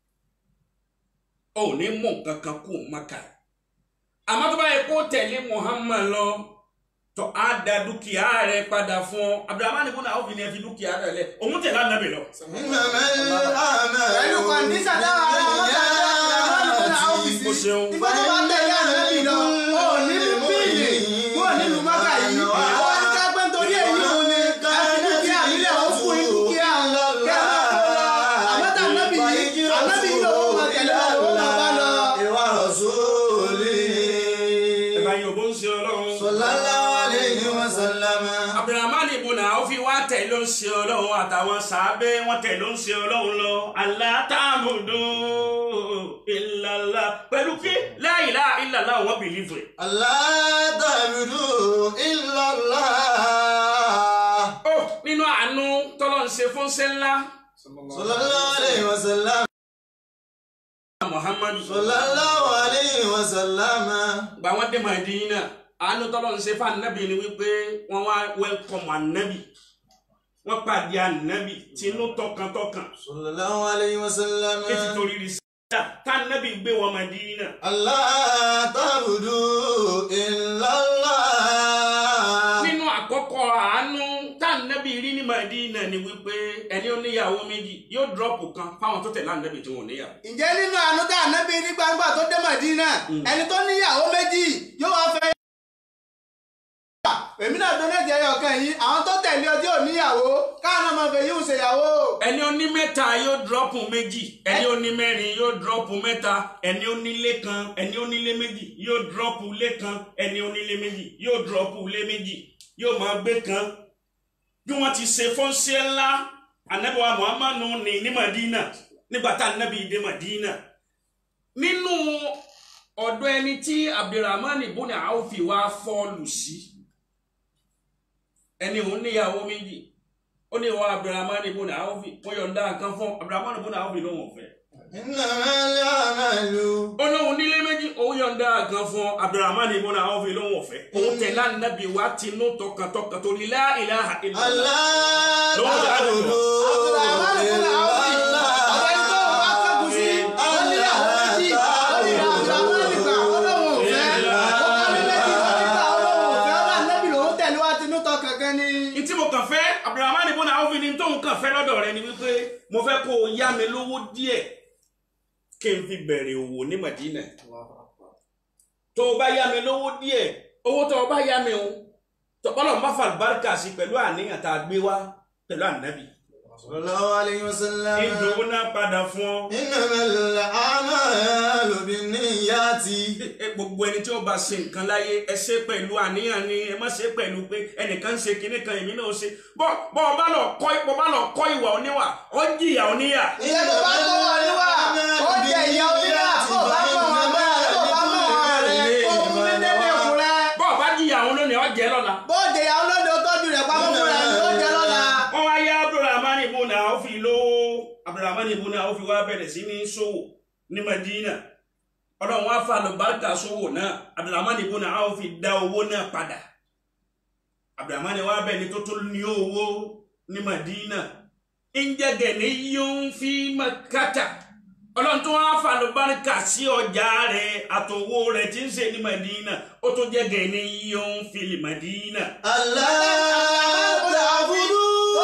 ò ní mú nǹkan kan kú maka àmọ́ tó bá yẹ kó tẹ̀lé muhammad lọ tó á da dúkìá rẹ̀ padà fún ọ abdulrahman ibùnà awfi ni ẹ fi dúkìá rẹ̀ lẹ̀ òun tẹ̀lé ànábì lọ. إنما الأعمال pẹ̀lú kọ̀ǹdíṣà táwọn ará wọn kà ní àbúrò fún àwọn òfìsí o ṣeun. ìgbà tó bá tẹ̀lé ànábì lọ ó ní bíìlì kúrò nílùú mọ́kà yìí àwọn oníkà pé nítorí èyí òun ni àti dúkìá nílẹ̀ ó fún yín dúkìá kẹ́ ẹ máa kó lọ àmọ́ tà ànábì yìí ànábì yìí lòun máa tẹ̀lé lọ lòun máa bá lọ. ìwà rọ̀sùlì. ẹ̀bá yorùbá ń ṣe ọlọ́run. sallallahu alayhi wa sallam. abdulrahman ibùn náà fi wá tẹ̀ ló ń ṣe ọlọ́run àtàwọn sàábé wọn tẹ̀ ló ń ṣe ọlọ́run lọ alátàmùdù ìlàlá pẹ̀lú pé la ilaha illallah wọn bìlífù ẹ̀. Allah ta'budu illallah. ó nínú àánú tọ́lọ́ ń ṣe fún sẹ́ńlá sallallahu alayhi wa sallam. muhammadu sallallahu alayhi wa sallam. gba wọn dé Mádínà àánú tọ́lọ́ ń ṣe fún anabi ni wípé wọ́n wá wẹ́lkọ̀mù anabi wọ́n pàdé anabi tinú tọkàntọkàn sallallahu alayhi wa sallam. ètò torí rí síta tá anabi gbé wọn Mádínà. Allah ta'budu illallah. nínú àkọ́kọ́ àánú tá anabi rí ní Mádínà ni wípé ẹni ó níyàwó méjì yóò dúrọ́pù kan fáwọn tó tẹ̀lé anabi tí wọn ò níyàwó. ǹjẹ́ nínú àánú tá ànábì ní gbangba tó dé Mádínà ẹni tó níyàwó méjì yóò wá fẹ́ èmi náà donate ẹyọ kan yìí àwọn tó tẹ̀lé ọjọ́ òníyàwó káwọn ọmọ fẹ́ yíò ṣèyàwó. ẹni ó ní mẹ́ta yóò dúrọ́pù méjì ẹni ó ní mẹ́rin yóò dúrọ́pù mẹ́ta ẹni ó nílé kan ẹni ó nílé méjì yóò dúrọ́pù lé kan ẹni ó nílé méjì yóò dúrọ́pù lé méjì yóò máa gbé kan bí wọ́n ti ṣe fọ́nṣẹ́ ńlá anabiwa muhammadu ní ní madina nígbà tá anabi dé madina nínú ọ̀dọ̀ ẹni tí abdulrahman ibùn awfi wá fọ́ọ̀lù sí ẹni òun níyàwó méjì ó ní ìwọ abdulrahman ibùn awfi wọ́n yọ̀ǹda nǹkan fún abdulrahman ibùn awfi ló wọ̀n fẹ́ innamal a'malu. ó lóun nílé méjì òun yọ̀ǹda nǹkan fún abdulrahman ibùn awfi ló wọ̀n fẹ́ òun tẹ̀lé anabi wa tinú tọkàntọkàn torí la ilaha illallah. Allah ta'budu Abdulrahman ibn Awf ọ̀dọ̀ ẹni tó wà kẹ́kùn sí ó níyàwó méjì ó ní Abdulrahman gbà ó lóun ò fẹ́ ó kọ́lé méjì ó ní gbà ó lóun ò fẹ́ ó bá ànábì lòun tẹ̀lé wá tinú tọ kankan ni. ntí mo kàn fẹ́ abdulrahman ibùn awfi ni tóun kàn fẹ́ lọ́dọ̀ rẹ ni wípé mo fẹ́ kó o yá mi lówó díẹ̀ kí n fi bẹ̀rẹ̀ òwò ní madina tó o bá yá mi lówó díẹ̀ owó tó o bá yá mi o tọ́pọ́lọ́ má fa àlùbáríkà sí pẹ̀lú àníyàn tá a gbé wá pẹ̀lú ànábì sallallahu alayhi wa sallam. ìdòwò náà padà fún ọ. innamal a'malu binniyati. ẹ gbogbo ẹni tí ó bá ṣe nǹkan láyé ẹ ṣe pẹ̀lú àníyàn ni ẹ má ṣe pẹ̀lú pé ẹnìkan ń ṣe kinní kan èmi náà ṣe bọ́ bọ́ ọ bá lọ kọ́ bọ́ bá lọ kọ́ ìwà oníwà ọ jìyà oníyà. ìyá tó bá tó wà níwà ó jẹ ìyá oníyà tó bá mọ̀ wọn bẹ́ẹ̀ tó bá mọ̀ wọn rẹ̀ ó fún mi dédé òkú rẹ̀. bọ́ ọ bá jìyà òun lónìí ọ jẹ́ lọ́la. bóde ìyàwó lóde ó tọ́jú rẹ̀ pamọ́ fún rẹ̀ ló jẹ́ lọ́la. wọ́n wá yá abdulrahman ibùn Awfi lówó abdulrahman ibùn Awfi wá bẹ̀rẹ̀ sí ní ṣòwò ní madina ọlọ́run wá fa àlùbáríkà ṣòwò náà abdulrahman ibùn Awfi dá owó náà padà abdulrahman wá bẹ̀ ní tó tó ní owó ní madina ìjẹ́gẹ̀ ní yóò fi makata ọlọ́run tó wá fa àlùbáríkà sí ọjà rẹ̀ àtòwò rẹ̀ tí ń ṣe ní madina ó tó jẹ́gẹ̀ ní yóò fi madina. Allah ta'budu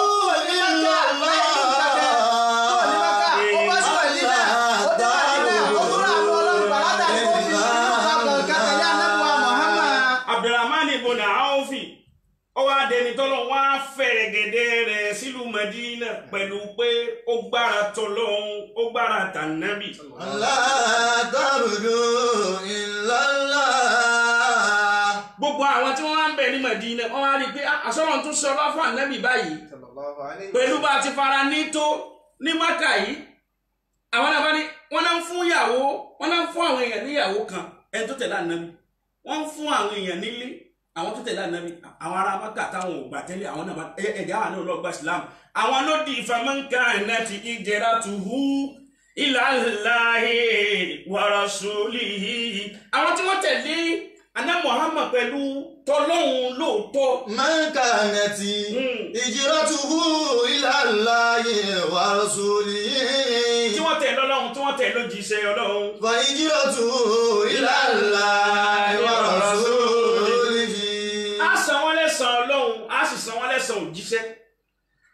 abdulrahman ibùnà aofi ó wá dẹni tọ́lọ́ wá fẹ̀rẹ̀ gẹ̀dẹ̀ rẹ̀ sílùú medina pẹ̀lú pé ó gbára tọ́lọ́hún ó gbára tànàbì. Allah ta'budu illallah. gbogbo àwọn tí wọ́n wá ń bẹ̀ ní medina wọ́n wá rí i pé àsọ̀rọ̀ tún sọ lọ́fọ̀ ànábì báyìí pẹ̀lú bá a ti fara ní tó ní maka yìí àwọn náà bá ní wọ́n náà ń fún ìyàwó wọ́n náà ń fún àwọn èèyàn níyàwó kan ẹni tó tẹ̀lé ànábì wọ́n ń fún àwọn èèyàn nílé àwọn tó tẹ̀lé ànábì àwọn ará maka táwọn ò gbà tẹ́lẹ̀ àwọn náà bá ẹ̀jẹ̀ àwọn náà lọ gba islam àwọn ló di ìfamọ́nkà náà ti ìjẹra tuhu ila Allahi wa rasulihi àwọn tí wọ́n tẹ̀lé aná muhammad pẹ̀lú tọ́lọ́hún lóòótọ́ Man kanati hijratuhu ila Allahi wa rasulihi. tí wọ́n tẹ̀ lọ́lọ́run tí wọ́n tẹ̀ lójíṣẹ́ ọlọ́run Fa hijratuhu ila Allahi wa rasulihi. á san wọ́n lẹ́san ọlọ́run á sì san wọ́n lẹ́san òjíṣẹ́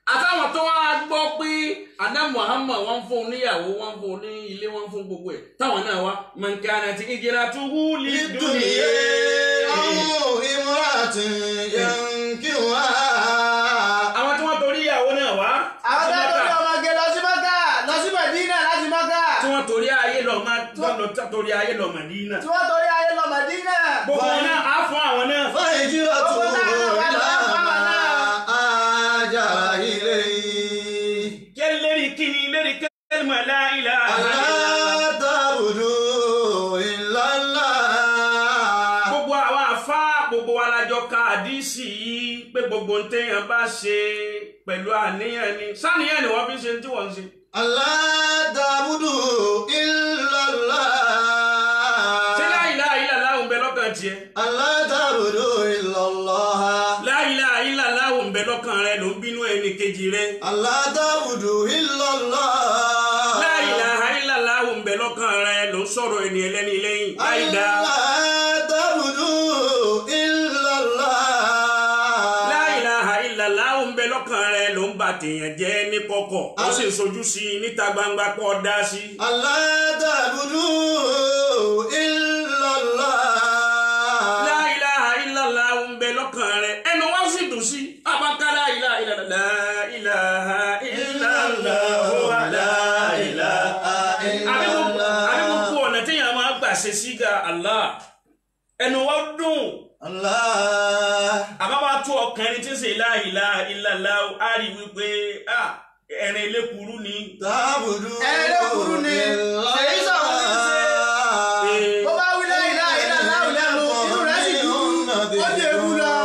àtàwọn tó wá gbọ́ pé àná muhammad wọ́n fún un níyàwó wọ́n fún un ní ilé wọ́n fún gbogbo ẹ̀ táwọn náà wá mọ̀nkánà ti ìjìnlá tó wú lè للدنيا أو امرأة ينكرها àwọn tí wọ́n torí ìyàwó náà wá àwọn sí tó Mákà, torí ọmọge lọ sí mọ́kà lọ sí mẹ̀dínà láti mọ́kà tí wọ́n torí ayé lọ má lọ torí ayé lọ màdínà tí wọ́n torí ayé lọ mẹ̀dínà. gbogbo wọn náà á fún àwọn náà فهجرته Gbogbo náà wà إلى lọ́wọ́ ما náà. هاجر إليه kẹ́lí lérí kíni lérí kẹ́lìmọ̀ láìlà ألا تعبدوا إلا الله gbogbo àwọn àfa gbogbo wa la jọ ka àdísì yìí pé gbogbo ntẹ̀yàn bá ṣe pẹ̀lú àníyàn ni sáníyàn ni wọ́n fi ṣe tí wọ́n ń ṣe. ألا تعبدوا إلا الله ṣé láìlà ilà láwùn bẹ lọ́kàn tiẹ̀ ألا تعبدوا إلا الله láìlà ilà láwùn bẹ lọ́kàn rẹ ló ń bínú ẹnì kejì rẹ ألا تعبدوا إلا الله láìlà ilà láwùn bẹ lọ́kàn rẹ ló ń sọ̀rọ̀ ẹni ẹlẹ́ni lẹ́yìn láìdá ألا تعبدوا إلا الله láìlà ilà láwùn bẹ lọ́kàn rẹ ló ń bà tèèyàn jẹ́ ní kọ̀kọ̀ ó sì ń sojú sí i níta gbangba pọ̀ dá sí i. ألا تعبدوا إلا الله La ilaha illallah ń bẹ lọ́kàn rẹ̀ ẹnu wá sì dùn sí abaka la ilaha illallah la ilaha illallah la ilaha àbí gbogbo àbí gbogbo ọ̀nà téèyàn máa gbà ṣe síga Allah ẹnu wá dùn الله àbábá tó ọkàn ẹni tí ń ṣe la ilaha illallah á rí wípé ah, ẹ̀rín elékuru ni تعبدوا Ẹni ló kúrú ni, èyí sọ̀rọ̀ ní í ṣe. bó bá wí láyé láyé láwù lẹ́nu inú rẹ̀ sì dùn ó dé ewu lọ.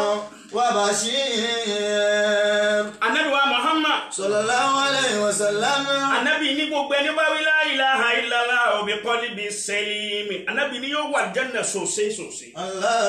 وبشير anabi wa Muhammad صلى الله عليه وسلم anabi ní gbogbo ẹni bá wí la ilaha illallah bi qalbi salimi anabi ní yóò wà jẹ́nà sòsè sòsè. ألا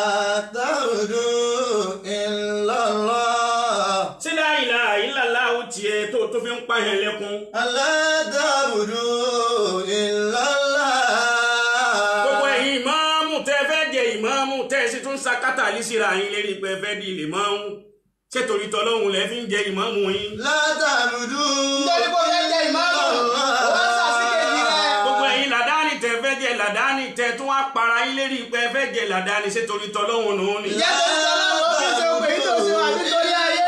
تعبدوا إلا الله sí la ilaha illallah tiẹ̀ tó tó fi ń pààyàn lẹ́kún. ألا تعبدوا إلا gbogbo الله ẹ̀yin ìmáàmù tẹ́ fẹ́ jẹ ìmáàmù tẹ́ sì tún sakátà lísìra yín lérí pé fẹ́ di ilé máàmù ṣé torí tọ́lọ́hún lẹ́ fi ń jẹ ìmáàmù yín. لا تعبدوا nítorí pé ó fẹ́ jẹ ìmáàmù ó wá sàsíkejì rẹ̀. gbogbo ẹ̀yin làdáni tẹ́ fẹ́ jẹ làdáni tẹ́ tún wá para yín lérí pé fẹ́ jẹ làdáni ṣé torí tọ́lọ́hún nù ní. ìyá tó ń sọ lọ́wọ́ ó fi ṣe òpè yìí tó ṣe wà nítorí ayé.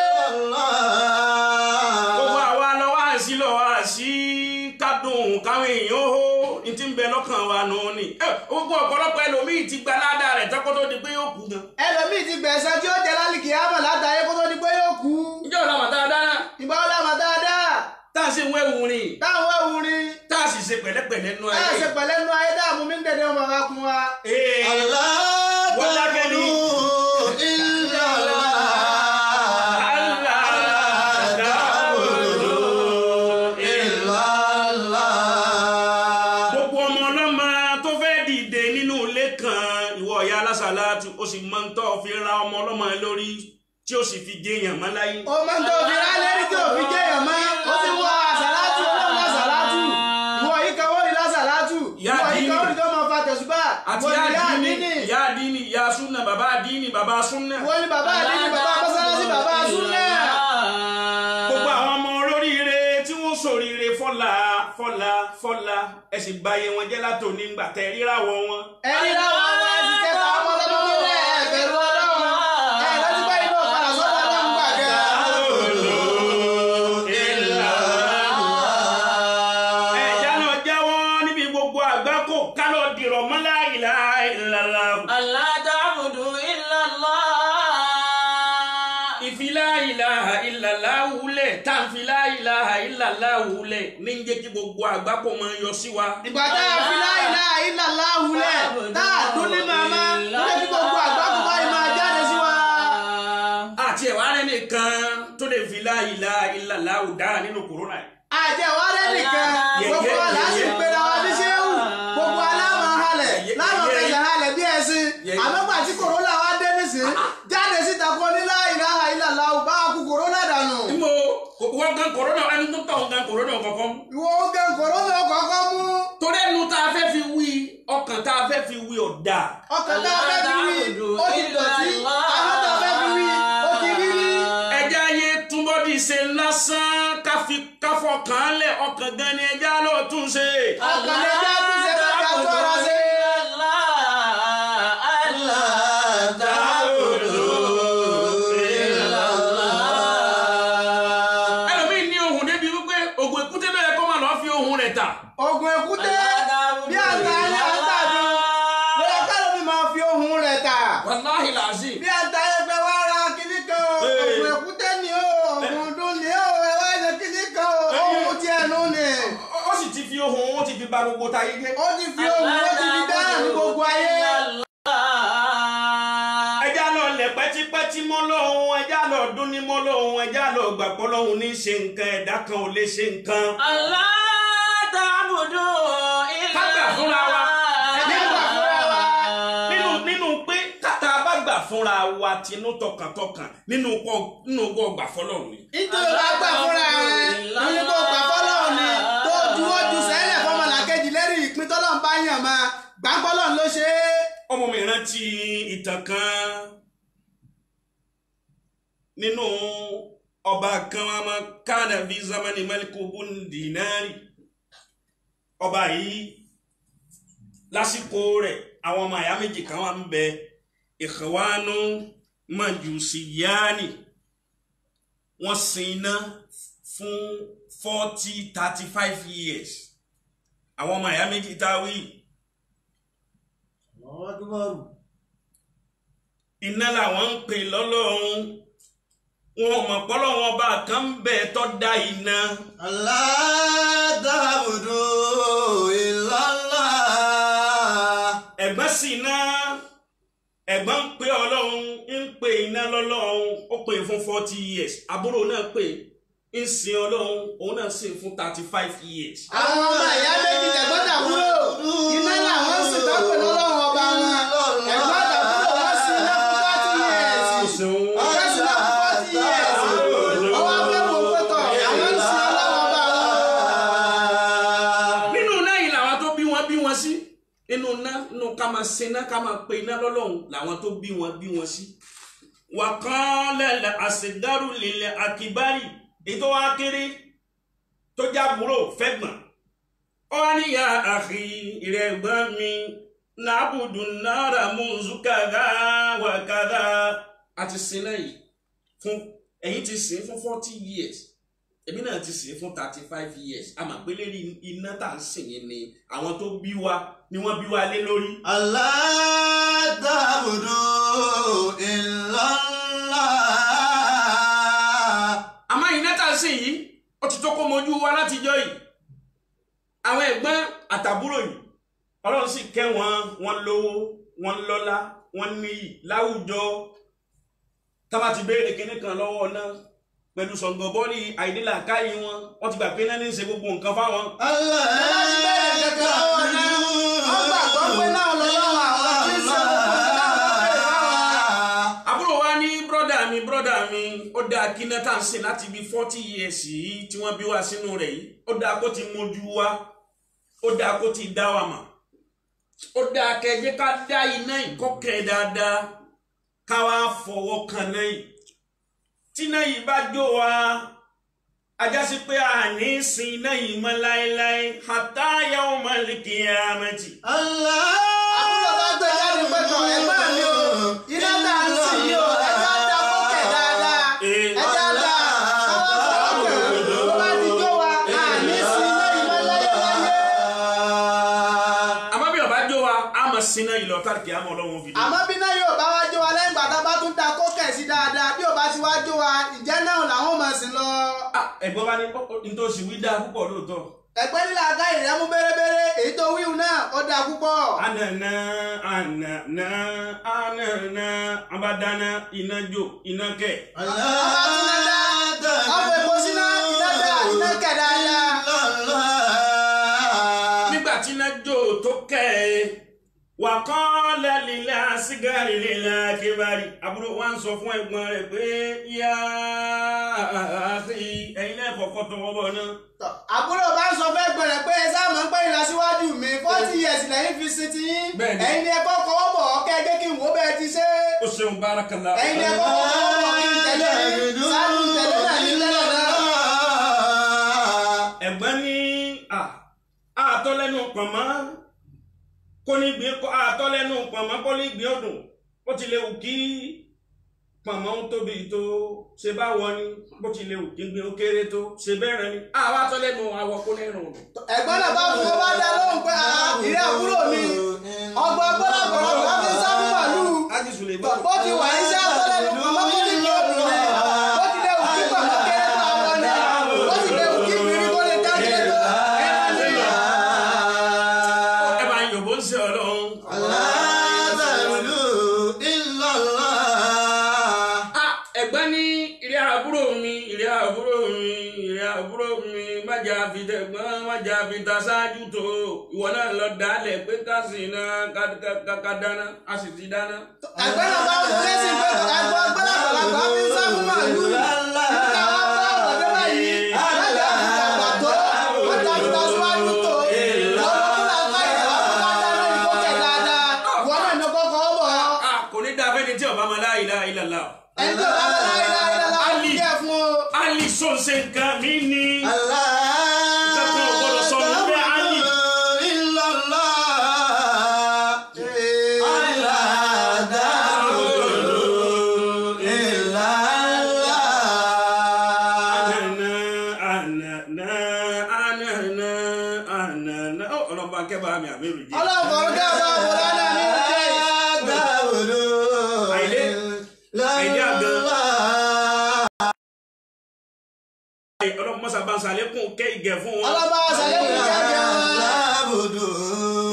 gbogbo àwa lọ́wọ́ àṣì lọ́wọ́ àṣì kádùn káwọn èèyàn ó hó ní ti ń bẹ lọ́kàn wa nù ní. ẹ, gbogbo ọ̀pọ̀lọpọ̀ ẹlòmíì ti gba ládàá rẹ̀ tọ́kọ́ tó di pé yóò kú gan. ẹlòmíì ti gbẹ̀sẹ̀ tí ó jẹ lálìkì àmọ̀ látàyé kó tó di pé yóò kú. ǹjẹ́ ọ̀la màtá dáná ìgbà wo la mọ̀ dáadáa tá a ṣe ń wẹ́wù rìn táwọn ewu rin tá a sì ṣe pẹ̀lẹ́pẹ̀lẹ́ nú ẹ ayé. ṣe pẹ̀lẹ́ nu ayé dààmú mi ń dẹ̀dẹ̀ ọmọ wa kún wa. Ee, ألا ولا كني. تعبدوا إلا الله Allah ta'budu إلا الله gbogbo ọmọ ọlọ́mọ tó fẹ́ dìde nínú ilé kan ìwọ ìyá alásàlátù ó sì máa ń tọ́ fi ra ọmọ ọlọ́mọ ẹ lórí tí ó sì fi jẹyàn mọ́ láyé. ó máa ń tó fi rálẹ̀ rí tí ò fi jẹ́ èèyàn mọ́ ó sì wọ àsàlátù olóhùn àsàlátù ìwọ yìí kan wọ́n rí lásàlátù Ìyá ìwọ yìí kan àdínì. wọ́n rí tó máa fa tẹ̀sùbà àti ìwọ ìyá ni ìyá àdínì àdínì ìyá àdínì ìyá súnà bàbá àdínì bàbá súnà. ìwọ ni bàbá àdínì bàbá mọ́sálásí bàbá súnà. gbogbo àwọn ọmọ olóríire tí wọ́n ṣoríire fọ́la fọ́la fọ́la ẹ sì báyé wọn jẹ́ látòní ńgbà tẹ ríràwọ̀ wọn. ẹni láwọn ọmọ ẹni kẹta ọmọ ọlọ́mọ mọ́lẹ̀ ẹ̀bẹ̀rù ọlọ́run ẹ̀ lọ́tí báyìí náà padà sọ́dọ̀ ọlọ́run gbàgẹ́. ẹ̀já náà jáwọ́ níbi gbogbo àgbákò kálọ̀ dìrọ̀ mọ́ la ilaha illallah. Allah ta'budu illa Allah. ìfi la ilaha illallah wulẹ̀ tá à ń fi la ilaha illallah wulẹ̀ ní ń jẹ́ kí gbogbo àgbákò máa yọ sí wa. ìgbà tá a fi la ilaha illallah wulẹ̀ tá a dún ní màmá lókè tí gbogbo àgbákò báyìí máa jáde sí wa. àti ẹ̀wá rẹ̀ nìkan tó lè fi la ilaha illallah dára nínú kòrónà yìí. àjẹwárẹ́ nìkan gbogbo aláṣẹ ìpera wa ní sẹ́wù gbogbo aláwọ̀ halẹ̀ láwọn fẹsẹ̀ halẹ̀ bí ẹ̀sìn àmọ́gbà tí kòrónà wa dé nísìn jáde síta kó ní la ilaha illallah bá a kú kòrónà dànù. nbọ wọ́n gan kòrónà ẹni tó tọ̀ gan kòrónà kọ̀ọ̀kan. ìwọ ogun kòrónà kọ̀ọ̀kan mú torí ẹnu tá a fẹ́ fi wí ọkàn tá a fẹ́ fi wí ọ̀dà. ọkàn tá a fẹ́ fi wí ó ti dọ̀tí àwọn tá a fẹ́ fi wí ó ti rí rí. ẹja ayé túnbọ̀ ìṣe lásán káfi káfọkàn lẹ̀ ọkàn gan ni ẹja ló tún ṣe. ọkàn lè dá tún ṣe kó dá tó ọ̀rọ̀ ṣe. ẹlòmíì ní ohun débi wípé ògùn èkúté bẹ́ẹ̀ kọ́ máa lọ́ọ́ fi ohun rẹ̀ tà. ogun èkúté bí àtà ayé àtàdùn lóyè kálọ̀ mi máa fi ohun rẹ̀ tà. wàláhì làásì. bí àtà ẹgbẹ́ wa ra kíní kan o Ee. ogun èkúté ni o ogun dún ni o ẹ wá ṣe kíní kan o ohun tí ẹnu ni. ó sì ti fi ohun ó ti fi ba gbogbo táyé jẹ́. ó ti fi ohun ó ti fi dáhà ní gbogbo ayé. ẹja lọ lẹ̀ pẹ́típẹ́tí mọ́ lọ́hùn ẹja lọ dún ní mọ́ lọ́hùn ẹja lọ gbàgbọ́ lọ́hùn ní ṣe nǹkan ẹ̀dá kan ò lè ṣe nǹkan. Kágbà fúnra wa. Nígbà fúnra wa. nínú nínú pé kàtà bá gbà fúnra wa tinú tọkàntọkàn nínú kọ nínú kọ gbà fọlọ́run ni. nítorí bá gbà fúnra rẹ nínú kó gbà fọlọ́run ni tó juwọ́ ju sẹ́lẹ̀ fọmọlàkejì lérí ìpín tọ́lọ́run bá yàn máa gbà fọlọ́run ló ṣe é. ọmọ mi rántí ìtàn kan nínú ọba kan wọn máa kánà bí zamani maliku bun dinari ọba yìí lásìkò rẹ̀ àwọn ọmọ àyà méjì kan wà ń bẹ ìkọwánu majusiyani wọ́n sin iná fún forty thirty five years àwọn ọmọ àyà méjì táwí iná làwọn ń pè lọ́lọ́run wọn mọ̀ pọ́lọ́ wọn bá kan bẹ̀ tọ́ da iná ẹ̀gbọ́n sì iná ẹ̀gbọ́n ń pè ọlọ́run ń pè iná lọ́lọ́run ó pè fún forty years àbúrò náà pè ń sin ọlọ́run òun náà sìn fún thirty five years. àwọn ọmọ ìyá méjì tẹ̀gbọ́n tàbúrò iná làwọn ń sìn tọ́pẹ̀ lọ́lọ́run ọba wọn ẹ̀gbọ́n tàbúrò wọ́n sí iná fún forty years. Ó ṣeun. wọ́n sí iná fún forty years. ọwọ́ abẹ́ wo pẹ́tọ̀ àwọn ń sìn ọlọ́run ọba wọn. nínú iná yìí làwọn tó bí wọn bí wọn sí nínú iná nínú ká máa ṣe iná ká máa pe iná lọ́lọ́run làwọn tó bí wọn bí wọn sí. wàkàn lẹ́lẹ̀ àṣedárù lílẹ̀ àkìbárì ètò wa kéré tó jábúrò fẹ́gbọ̀n. ó wá níyà àfi ìrẹ̀gbọ́n mi nàbùdù náírà mùsù kàdá wà kàdá. a ti sin náà yìí fún ẹ̀yin ti sìn fún forty years èmi náà ti sìn fún thirty five years a mà pé lérí iná tá à ń sìn yín ni àwọn tó bí wa ni wọ́n bí wa lé lórí. àmọ́ iná tá à ń sìn yìí ó ti tó kó mojú wa látijọ́ yìí àwọn ẹ̀gbọ́n àtàbúrò yìí ọlọ́run sì kẹ́ wọn wọn lówó wọn lọ́lá wọn níyì láwùjọ tábà ti béèrè kinní kan lọ́wọ́ náà pẹ̀lú sọ̀ngọ̀bọ́ọ̀lì àìdílàkáyé wọn wọ́n ti gbà pé náà ní í ṣe gbogbo nǹkan fáwọn. láti bẹ̀rẹ̀ kẹ̀kẹ́ lọ́wọ́ náà wọ́n gbàgbọ́ pé náà lọ́lọ́run àwọn tí ń ṣe gbogbo náà wọ́n bẹ̀rẹ̀ fáwọn. àbúrò wa ní brọ́dà mi brọ́dà mi ó dáa kí náà tá à ń sìn láti bí forty years yìí tí wọ́n bí wa sínú rẹ̀ yìí ó dáa kó ti mójú wa ó dáa kó ti dá wa mà ó dáa kẹjẹ ká dá iná ìkọ́kẹ́ dáadáa ká wá fọwọ́ kan náà yìí tí iná yìí bá jó wa ajásí pé a ní sin iná yìí mọ́ láéláé hatta yawmal qiyamati. àbúrò bá gbé jáde pẹ̀tọ̀ ẹ̀gbọ́n mi o iná tá à ń sìn yìí o ẹja dá kókè dáadáa ẹja dá káwọ́ fọwọ́ kàn tó bá ti jó wa a ní sí iná ìmọ̀ láyé láyé. àmọ́ bí ọba jó wa a máa sin iná yìí lọ káàkiri àmọ́ ọlọ́run fi dé. àmọ́ bí náà yóò bá wá jó wa lẹ́yìn gbàdá bá tún da kókè sí dáadáa bí ò bá ti wá jó wa ìjẹ́ náà làwọn máa sìn lọ. Ah, ẹ̀gbọ́n bá ní nítòsí wí dáa púpọ̀ lóòótọ́. ẹ̀pẹ́ nílà aká ìrẹ́mú bẹ́rẹ́bẹ́rẹ́ èyí tó wíwù náà ó dáa púpọ̀. Ànànà ànànà ànànà abádáná iná jó iná kẹ̀. ọba tún lè dá ọ̀pọ̀ èpo síná iná dá iná kẹ̀ dáadáa. Nígbà tí iná jó tó kẹ̀ ẹ́, wà kán lálẹ́ àṣìgárì lílẹ̀ akébárì. Àbúrò wa ń sọ fún ẹ̀gbọ́n rẹ̀ pé yá ẹ̀yin náà kọ̀ọ̀kan tọwọ́ bọ̀ náà. Tọ́, àbúrò bá ń sọ fẹ́ gbẹ̀rẹ̀ pé ẹ sáà mọ̀ pé ìlọsíwájú mi forty years lẹ́yìn fi sin ti yín Bẹ́ẹ̀ni. ẹ̀yin ni ẹ kọ́kọ́ bọ̀ ọ́ kẹ́ ẹ jẹ́ kí n wò ó bẹ́ẹ̀ ti ṣe Ó ṣeun bárakàlá. ẹ̀yin ni ẹ kọ́kọ́ bọ̀ kí n tẹ̀lé yín ṣáájú tẹ̀lé náà ní tẹ́lẹ̀ àtọ́lẹ́nu pọ̀nmọ́ kó ní gbé kó àtọ́lẹ́nu pọ̀nmọ́ kó ní gbé ọdún bó ti lè wù kí pọ̀nmọ́ ń tóbi tó ṣe bá wọ ni bó ti lè wù kí gbé ó kéré tó ṣe bẹ́ẹ̀rẹ̀ ni àwa àtọ́lẹ́nu àwọ̀ kó ní ìrùn ọdún. ẹ̀gbọ́n náà bá fún ọ bá dá lóhùn pé "Ah, ìrẹ́ àbúrò mi ọgbọ́n gbọ́dọ̀ gbọ́dọ̀ fi sábú màlúù ájì sùn lè gbọ́. bó ti wà ní sẹ́ àtọ́lẹ́nu pamọ́ kó ní kí òdùn rẹ̀ bó ti lè wù kí pamọ́ kéré tó àwọn ni bó ti lè wù kí ìbírí kó lè ká kéré tó ẹran ni. ẹ máa yòbó ń ṣe ọlọ́run. Ah, ẹ̀gbọ́n ní ìrẹ́ àbúrò mi ìrẹ́ àbúrò mi ìrẹ́ àbúrò mi májà fi tẹ̀gbọ́n májà fi ta ṣáájú tó ìwọ náà lọ dálẹ̀ pé ká sì ná ká- ká- ká- ká dáná a sì ti dáná. ẹ̀gbọ́n náà bá fún lẹ́sìn pé ẹ̀gbọ́n gbọ́dọ̀ gbọ́dọ̀ fi sábú màlúù nígbà wọn bá ọ̀rọ̀ dé báyìí láti àfihàn tó wọ́n ta fi ta síwájú tó lọ́wọ́ fúnra ká ìyàwó ká dáná ní kó tẹ̀ dáadáa wọ́n náà ní kọ́kọ́ bọ̀ ọ́. Ah, kò ní dáa fẹ́ni tí ọba máa la ilaha illallah. ẹni tó bá bá láyé láyé láyé Ali. kí ẹ fún o. Ali sọ̀nsẹ̀ nǹkan mi ni. Sọ́kùn ọ̀gbọ́dọ̀ sọ ní pé Ali. Ànànà ànànà ànànà ànànà. Ó, Ọlọ́run bá ń kẹ́ bá mi àmì rè jẹ́. ọlọ́run kọ̀ọ̀rọ̀ kí ọba ọ̀bọ̀ lánàá ní ìjẹ́ Àìdé àìdé àgàn. Ọlọ́run mọ́sá bá ń sàlékún kẹ́ ìgẹ̀ fún wọn. ọlọ́ba àṣàlẹ́kùn ìjẹ́jẹ́ wọn.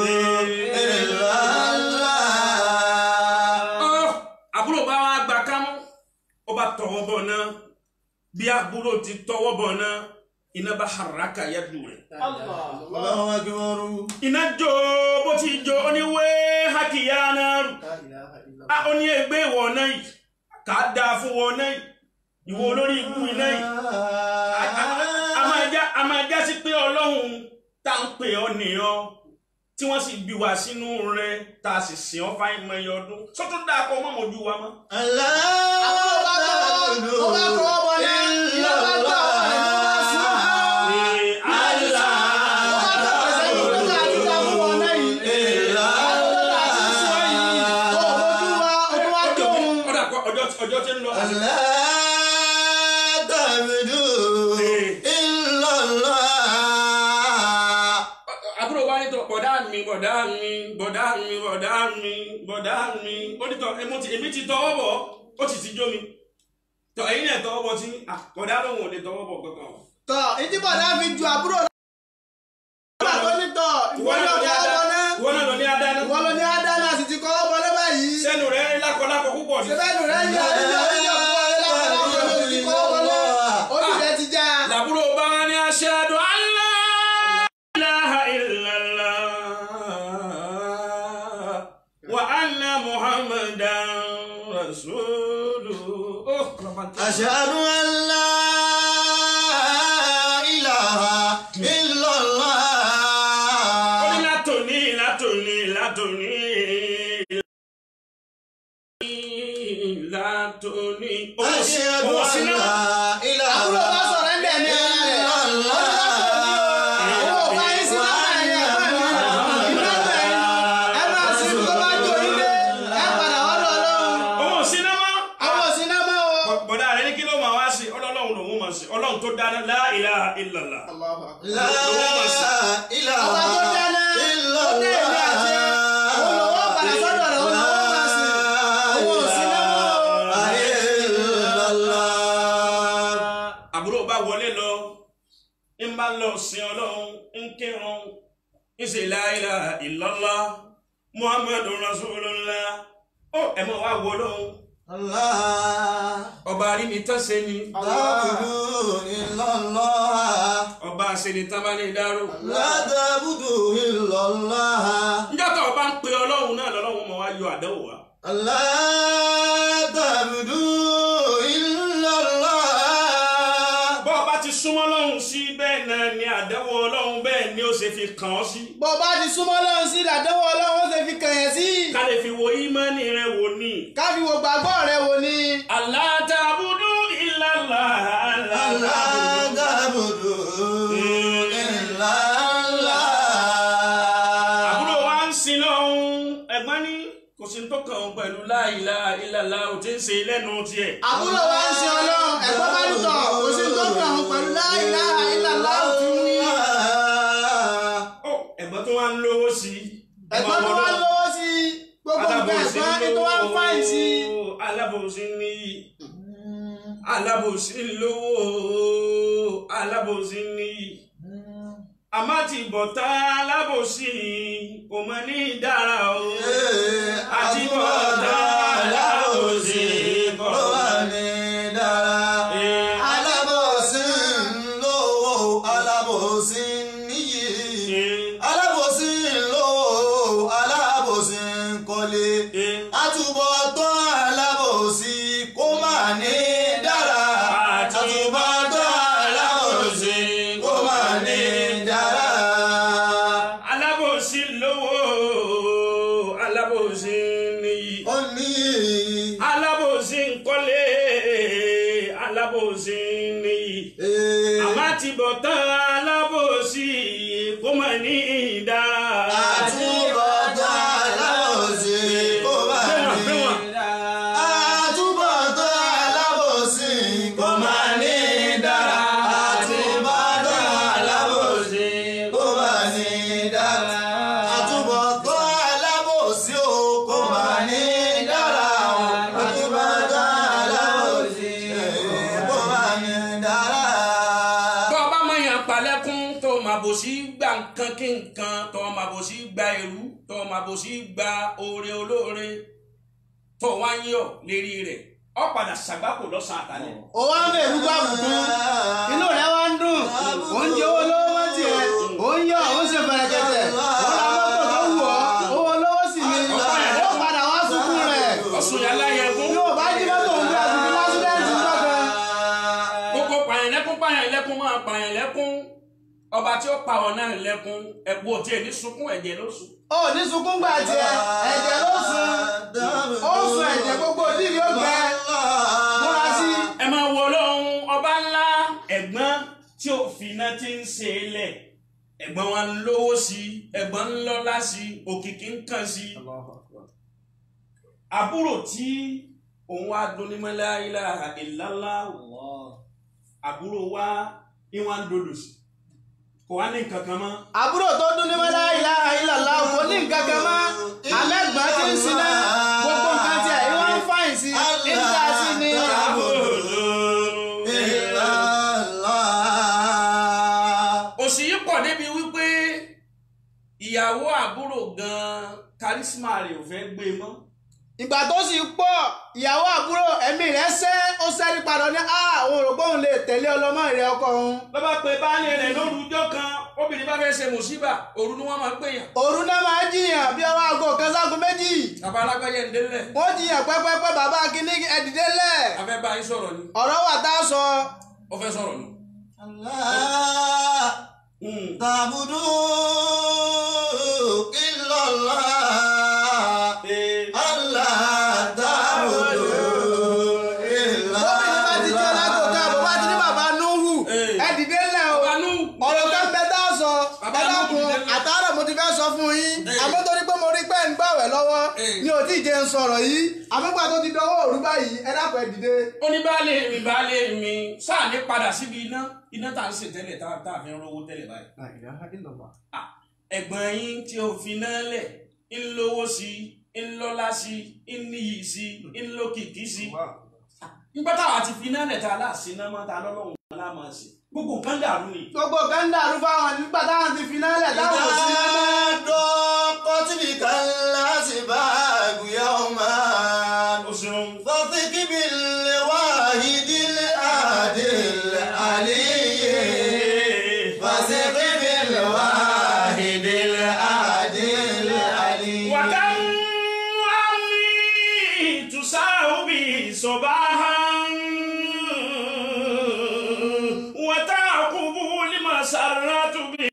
Ọ́, àbúrò bá wa gba kámú ó bá tọwọ́ bọ̀ náà bí àbúrò ti tọwọ́ bọ̀ náà iná bá haraka yadu rẹ̀. iná jó bó ti jó ó ní wé hákìyá náà rù á ó ní ẹgbẹ́ ìwọ náà yìí kà á dáa fún wọn náà yìí ìwọ olórí ikú iná yìí A- a- a máa já- a máa já sí pé ọlọ́run tá à ń pè ọ́ nìyàn tí wọ́n sì bí wa sínú rẹ̀ tá a sì sìn ọ́ fáyín mọ́ ẹyọ ọdún sọ́tún dáa kọ́ mọ́ mojú wa mọ́. àbúrò bá tọwọ́ ó bá tọwọ́ bọ̀ náà iná bá gbà wọ́n rẹ̀ ló bá sùn. Ee, Allah. ó bá tọwọ́ sẹ́yìn pé ká ti ta fún wọn náà yìí. àwọn tó bá ti sọ yìí ó bójú wa ó tún wá tó òun. Ọ̀dà kọ ọjọ́ ọjọ́ tí ń lọ. Àbúrò wa ní tọ bọ̀dá mi bọ̀dá mi bọ̀dá mi bọ̀dá mi bọ̀dá mi. Ó ní tọ èmi ti èmi ti tọwọ́ bọ̀ ó sì ti jó mi. Tọ ẹ̀yin náà tọwọ́ bọ̀ tí ah, bọ̀dá lòun ò lè tọwọ́ bọ̀ kankan. tọ ìdíbọ̀dá fi ju àbúrò náà. nígbà tó ní tọ ìwọ Ìwọ náà náà kọ́ ọ́ bọ̀ náà. ìwọ náà lọ ní adáná. ìwọ ló ní ádámà sì ti kọ́ ọ́ bọ̀ náà báyìí. Sẹ́nu rẹ̀ lákọ̀lákọ̀ púpọ̀ ni. sẹ́fẹ̀nù rẹ̀ ń yọ ìjọ ìjọ fún ọ lápapọ̀ ló ti kọ́ ọ́ bọ̀ náà. ó sì rẹ̀ ti já. Làbúrò bá wá ní aṣáájú Allah ilaha illallah wa anna Muhammadan rasuluhu. Oh, أشهد أن لا إله إلا ó ní الله látòní látòní látòní látòní. أشهد Owó أن síná. لا إله àbúrò bá sọ̀rọ̀ ń bẹ̀ ní ara rẹ̀. إلا الله owó bá yín sí náà ní ẹ̀fọ́ mi. iná bẹ̀ ẹ máa sí tó bá jó ilé ẹ padà ọ̀dọ̀ ọlọ́run. Owó síná mọ́. àwọn òsì náà mọ́ o. Bọ̀dá rẹ̀ ní kí ló máa wá sí ọlọ́run lòun máa sí ọlọ́run tó dáná la ilaha illallah. لا إله ọba tó dáná إلا ó dé ìlú àti òun lòun ó padà sọ́dọ̀ rẹ̀ òun lòun ó máa sìn. àwọn òsì náà mọ́ o. إلا الله àbúrò bá wọlé lọ ń bá lọ sin ọlọ́run ń kírun ń ṣe la ilaha illallah muhammadu rasulullah ó ẹ mọ wá wọ lóhun الله ọba arínitánṣe ni تعبدوا إلا الله ọba àṣenitán bá ní dárò لا تعبدوا إلا الله níjọ́ tó ọba ń pe ọlọ́run náà lọ́lọ́run mọ̀ wá yọ àdánwò wá لا تعبدوا إلا الله bọ́ ọba ti súnmọ́ ọlọ́run sí bẹ́ẹ̀ náà ni àdánwò ọlọ́run bẹ́ẹ̀ ni ó ṣe fi kàn ọ́ sí bó bá ti súnmọ́ lọ́run sí ìdádánwò ọlọ́run ó ṣe fi kàn yẹn sí. ká lè fi wo ìmánì rẹ wò ní. káfí wo gbàgbọ́ rẹ wò ni. Allah ta'budu illa Allah Allah لا ta'budu. تعبدوا إلا الله pẹ̀lú la ilaha illallah ò tí ń ṣe lẹ́nu tiẹ̀. àbúrò wa ń sin ọlọ́run ẹ̀gbọ́n bá lùtọ̀ kò sí tó kàn án pẹ̀lú la ilaha illallah tí ń wí. Ó, ẹ̀gbọ́n tó wá ń lówó sí i. ẹ̀gbọ́n tó wá lówó sí i gbogbo nǹkan ẹ̀gbọ́n ní tó wá ń fáìn sí i. alábòsí ní alábòsí lówó alábòsí ní àmọ́ ti bọ̀tá alábòsí kò mọ ní dára o àti bọ̀tá alábòsí kò mọ ní Alábòsí ń lówó, alábòsí níyì. Alábòsí ń lówó, alábòsí ń kọ́lé. Àtúbọ̀tán alábòsí kó má ní dára. Àtúbọ̀tán alábòsí kó má ní dára. alábòsí lówó alábòsí níyì. Ó ní alábòsí nkọ́lé alábòsí níyì àmọ́ ti bọ̀ tán alábòsí kó mọ̀ ní ìdá. àtúbọ̀tán alábòsí kó má ní Àtúbọ̀tán alábòsí kò máa ní dára. Àtúbọ̀tán alábòsí kò máa ní dára. Àtúbọ̀tán alábòsí o kò máa ní dára. Àtúbọ̀tán alábòsí kò máa ní dára. tó o bá mọ̀ yàn palẹ́kún tó o máa bò sí gba nǹkan kí nǹkan tó o máa bò sí gba èrú tó o máa bò sí gba oore olóore tó o wá ń yọ̀ lérí rẹ̀ ọ padà ṣàgbákò lọ́sàn-án àtàlẹ́. ó wá ń bẹ̀rù bá bùkún inú rẹ̀ wá ń dùn ó ń jẹ owó lówó mọ́ tiẹ̀ ó ń yọ̀ ó ń ṣe bẹ̀rẹ̀kẹ̀tẹ̀ ó ra mọ́tò tó wù ọ́ owó lówó sì ni ó padà wá sunkún rẹ̀ ọ̀sùn yàrá yẹn fún. yóò bá jí mọ́tò òun bí àtúntò lásìdẹ́ǹtì lọ́kàn. gbogbo pààyàn lẹ́kún pààyàn lẹ́kún máa pààyàn lẹ́kún ọba tí ó pa ọ̀ náà lẹ́kún ẹ̀kú òtí ẹ̀ ní sunkún ẹ̀jẹ̀ ló sùn. ó ní sunkún gbà tiẹ̀ ẹ̀jẹ̀ ló sun ó sun ẹ̀jẹ̀ gbogbo òdìrí ó gbẹ múra sí i. ẹ máa wọ lọ́hún ọba ńlá ẹ̀gbọ́n tí òfin náà ti ń ṣe é lẹ̀ ẹ̀gbọ́n wa ń lówó sí i ẹ̀gbọ́n ń lọ́lá sí i òkìkí ń kàn sí i. àbúrò tí òun wá dunni la ilaha illallah àbúrò wa ni wọ́n ń dodo sí kò wá ní nǹkan kan mọ́. àbúrò tó dún ní wẹ́lá ilaha illallah kò ní nǹkan kan mọ́ àmẹ́gbọ́n tí ń sin náà gbogbo nǹkan tiẹ̀ ìwọ́n ń fáyìn sí níta sí ni. òsì yìí pọ̀ débi wípé ìyàwó àbúrò gan-an kárísímà rẹ̀ ò fẹ́ gbé e mọ́. ìgbà tó sì pọ̀ ìyàwó àbúrò ẹ̀mí rẹ̀ sẹ́ ó sẹ́rí padà ní à òun rò pé òun lè tẹ̀lé ọlọ́mọ rẹ̀ ọkọ òun. ló bá pe baálé rẹ̀ lóru ọjọ́ kan obìnrin bá fẹ́ ṣe mùsíbà òru ni wọ́n máa ń pè yàn. òru náà máa jiyàn bí ọwọ́ aago kan ságo méjì bàbá alágbájá ń délẹ̀ wọ́n jiyàn pẹ́pẹ́pẹ́ bàbá kínní ẹ̀dìdẹ́ lẹ̀ afẹ́ bá yín sọ̀rọ̀ ni ọ̀rọ̀ wà tá a sọ. ó fẹ́ sọ̀rọ̀ ni. Hmm. تعبدوا إلا الله الله تعبدوا إلا Bóbìnrin bá ti jẹ́ lágbo káàbọ̀ bá ti ní bàbá Núhù Ee. ẹ̀dìdẹ́ lẹ̀ o. bàbá nù. ọ̀rọ̀ kan bẹ tá a sọ Bàbá ẹ dákun Núhù ti dé. àtàrà mo ti fẹ́ sọ fún yín Ee. àmọ́ torí pé mo rí pé ń gbàwẹ̀ lọ́wọ́ Ee. ni ò tí ì jẹ́ ń sọ̀rọ̀ yìí àmọ́gbà tó ti dọwọ́ òru báyìí ẹ dákun ẹ dìde. ó ní baálé mi baálé mi sáà ní padà síbi iná iná tá à ń ṣe tẹ́lẹ̀ tá tá a fi ń rówó tẹ́lẹ̀ báyìí. Ah, ẹ̀gbọ́n yín tí o fi náà lẹ̀ ń lówó sí i ń lọ́lá sí i ń níyì sí i ń lókìkí sí i. nígbà táwa ti fi náà lẹ̀ tá a láàṣẹ náà máa ta lọ́lọ́run náà láàmú sí i gbogbo nǹkan dàrú ni. gbogbo kan ń dàrú fáwọn nígbà táwọn ti fi náà lẹ̀ táwọn ò sí náà mọ́. ضاقت بك الأسباب يوما o ṣeun. فثق بالواحد العادل العلي فثق بالواحد العادل العلي وكم عمي تساوي صباحا وتعقب المسرات به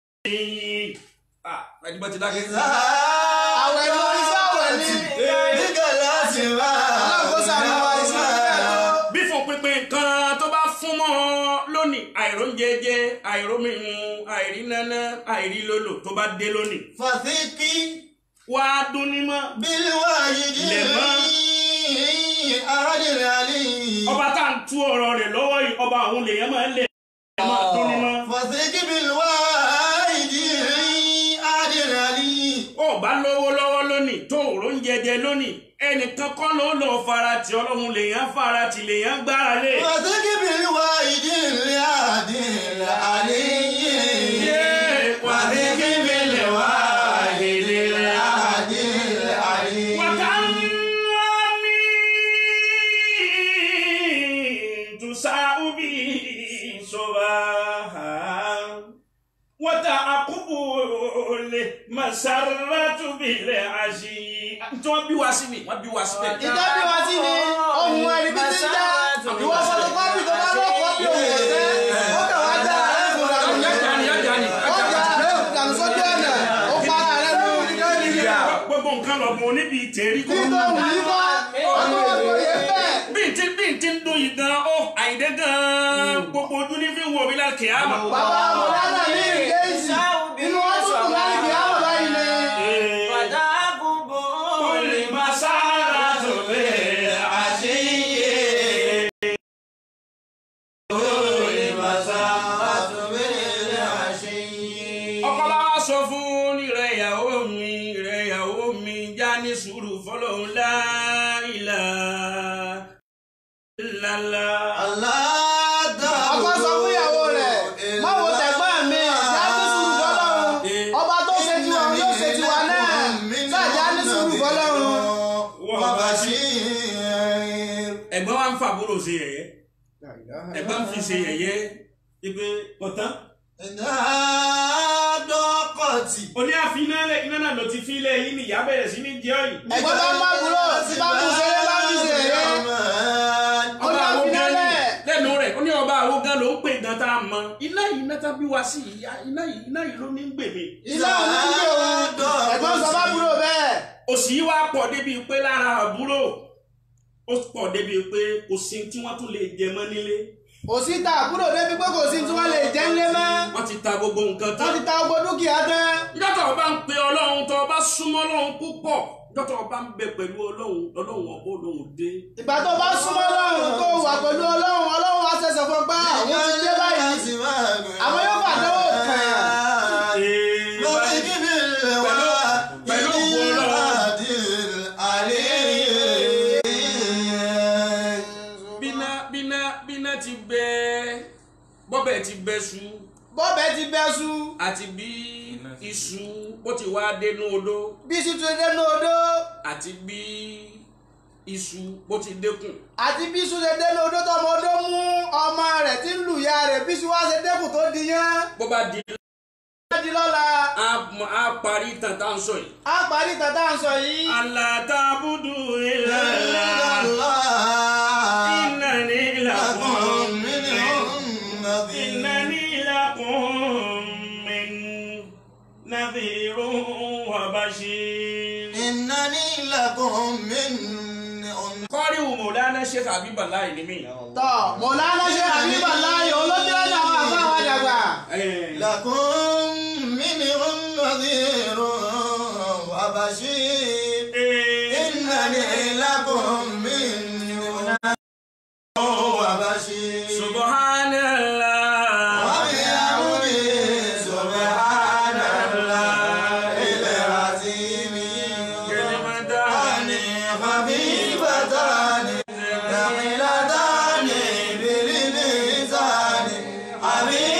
ah ẹni ti dákẹ́. Àwẹ̀ ni oríṣi àwẹ̀ ni. بك الأسباب Ọlọ́run kó ṣàánú wa, ìsinmi bẹ́ẹ̀ tó. bí fún pínpín nǹkan tó bá fún mọ́ lónìí àìróúnjẹjẹ àìrómímu àìrínáná àìrílólò tó bá dé lónìí. فثق wá dún ní mọ́ بالواجد لما. أحد العلي ọba tá à ń tú ọ̀rọ̀ rẹ̀ lọ́wọ́ yìí ọba àwọn lèèyàn máa ń lè máa dún ní mọ́. فثق بالواحد أحد العلي ó bá lówó lọ́wọ́ lónìí tó òró ń jẹjẹ lónìí ẹnìkan kọ́ ló lọ farati ọlọ́run lèèyàn farati lèèyàn gbára lé. فثق بالواحد الأحد العلي وثق بالواحد الأحد العلي وكم من تساء به صباحا وتعقب المسرة بالعشي tí wọ́n bí wá sí mi wọ́n bí wá sí bẹ́ẹ̀. ìtọ́jú wa sí ni ohun ẹ̀rí bí ti ń já ìwọ fọtokọ́pì tó bá lọ kọ́pì òun kò tẹ́ ó kàn wá já ẹ̀fọ́ dànù Yọjà ni, yọjà ni, ó yọjà já ni. ẹ̀fọ́ dànù sójú ọ̀nà ó para rẹ̀ lù gbogbo nǹkan lọ́gbọ̀n níbi ìtẹ̀rí kí kọ́. tó wù yí kọ́ ọdún ọdún yẹn bẹ́ẹ̀. bí n ti bí n ti ń dún yìí gan ó àyíndé gan gbogbo ojú ní fi ń wo mi láti kìá mọ̀. bàbá mọ̀lánà ní ìgéèjì inú wọn tún kù láti kí á mọ̀ báyìí ni. ọkọ bá wá sọ fún ìrẹ ìyàwó mi ìrẹ ìyàwó mi já ní sùúrù fọlọ́hún láìlà lálá. ọkọ sọ fún ìyàwó rẹ̀ má wo tẹ̀gbọ́n mi já ní sùúrù fọlọ́run ọba tó ṣe tiwa òun yóò ṣe tiwa náà sáàjá ní sùúrù fọlọ́run. ẹ̀gbọ́n wa ń fa àbúrò ṣe yẹ̀yẹ́ ẹ̀gbọ́n fi ṣe yẹ̀yẹ́ ipe kọtán. oní àfi iná lẹ iná náà ló ti fi lẹ yín ni ìyá bẹ̀rẹ̀ sí ní jẹ́ ọ̀yìn. ẹ̀gbọ́n bá má búrò tí bá mú ṣeré bá fi ṣe eré ó ní ọba àwọn gan ni àfinálẹ̀. lẹ́nu rẹ̀ ó ní ọba àwọn gan ló ń pè gan tá a mọ iná yìí iná tá bí wá sí ìyá iná yìí iná yìí ló ní ń gbè mí. ilé òun ń gbé òun ẹ̀gbọ́n sọ bá búrò bẹ́ẹ̀. òsì yìí wá pọ̀ débi pé lára àbúrò ó pọ̀ débi pé kò sí tí wọ́n tún lè jẹ mọ́ nílé òsì ta àbúrò débi pé kò sí tí wọ́n lè jẹ́ ńlé mọ́ wọ́n ti ta gbogbo nǹkan wọ́n tán. ti ta gbogbo dúkìá tán. ìjọ́tọ̀ ọba ń pe ọlọ́run tó ọba súnmọ́ ọlọ́run púpọ̀ ìjọ́tọ̀ ọba ń bẹ pẹ̀lú ọlọ́run ọlọ́run ọba ọlọ́run dé. ìgbà tó bá súnmọ́ ọlọ́run tó wà pẹ̀lú ọlọ́run ọlọ́run á ṣẹ̀ṣẹ̀ fún gbá àwọn ti dé báyìí àwọn yóò fà dánwò kàn án. pẹ̀lú òkú ọlọ́run bíná bíná bíná ti bẹ bọ́bẹ̀ ti bẹ su bọ́bẹ̀ ti bẹ́ sú àti bí iṣu ó ti wá dénú odó bí sí tún dé ní odó àti bí iṣu ó ti dékùn. àti bí sú ṣe dé ní odó tọmọ odó mú ọmọ rẹ̀ tí ń lù ya rẹ̀ bí sí wá ṣe dẹ́kun tó di yán. bó bá di bá di lọ́la a mọ- a parí tàn tá à ń sọ yìí. á parí tàtà ń sọ yìí. alátàbùdù ìlàlá ìnáni làkùn ìnáni làkùn min nàdìrún wàbàṣir. إنني لكم من kọ́rí Mawlana Sheikh Habiballah ni mí. tọ́ mọ̀lánà ṣe àbíbà láàyè olójú ẹ̀dá àwọn àfáwọn àdàgbà. لكم منهم نذير وبشير إنني لكم منهم وبشير Subhanallah. وبحمده سبحان الله العظيم كلمتان خفيفتان ثقيلتان بالميزان حبيب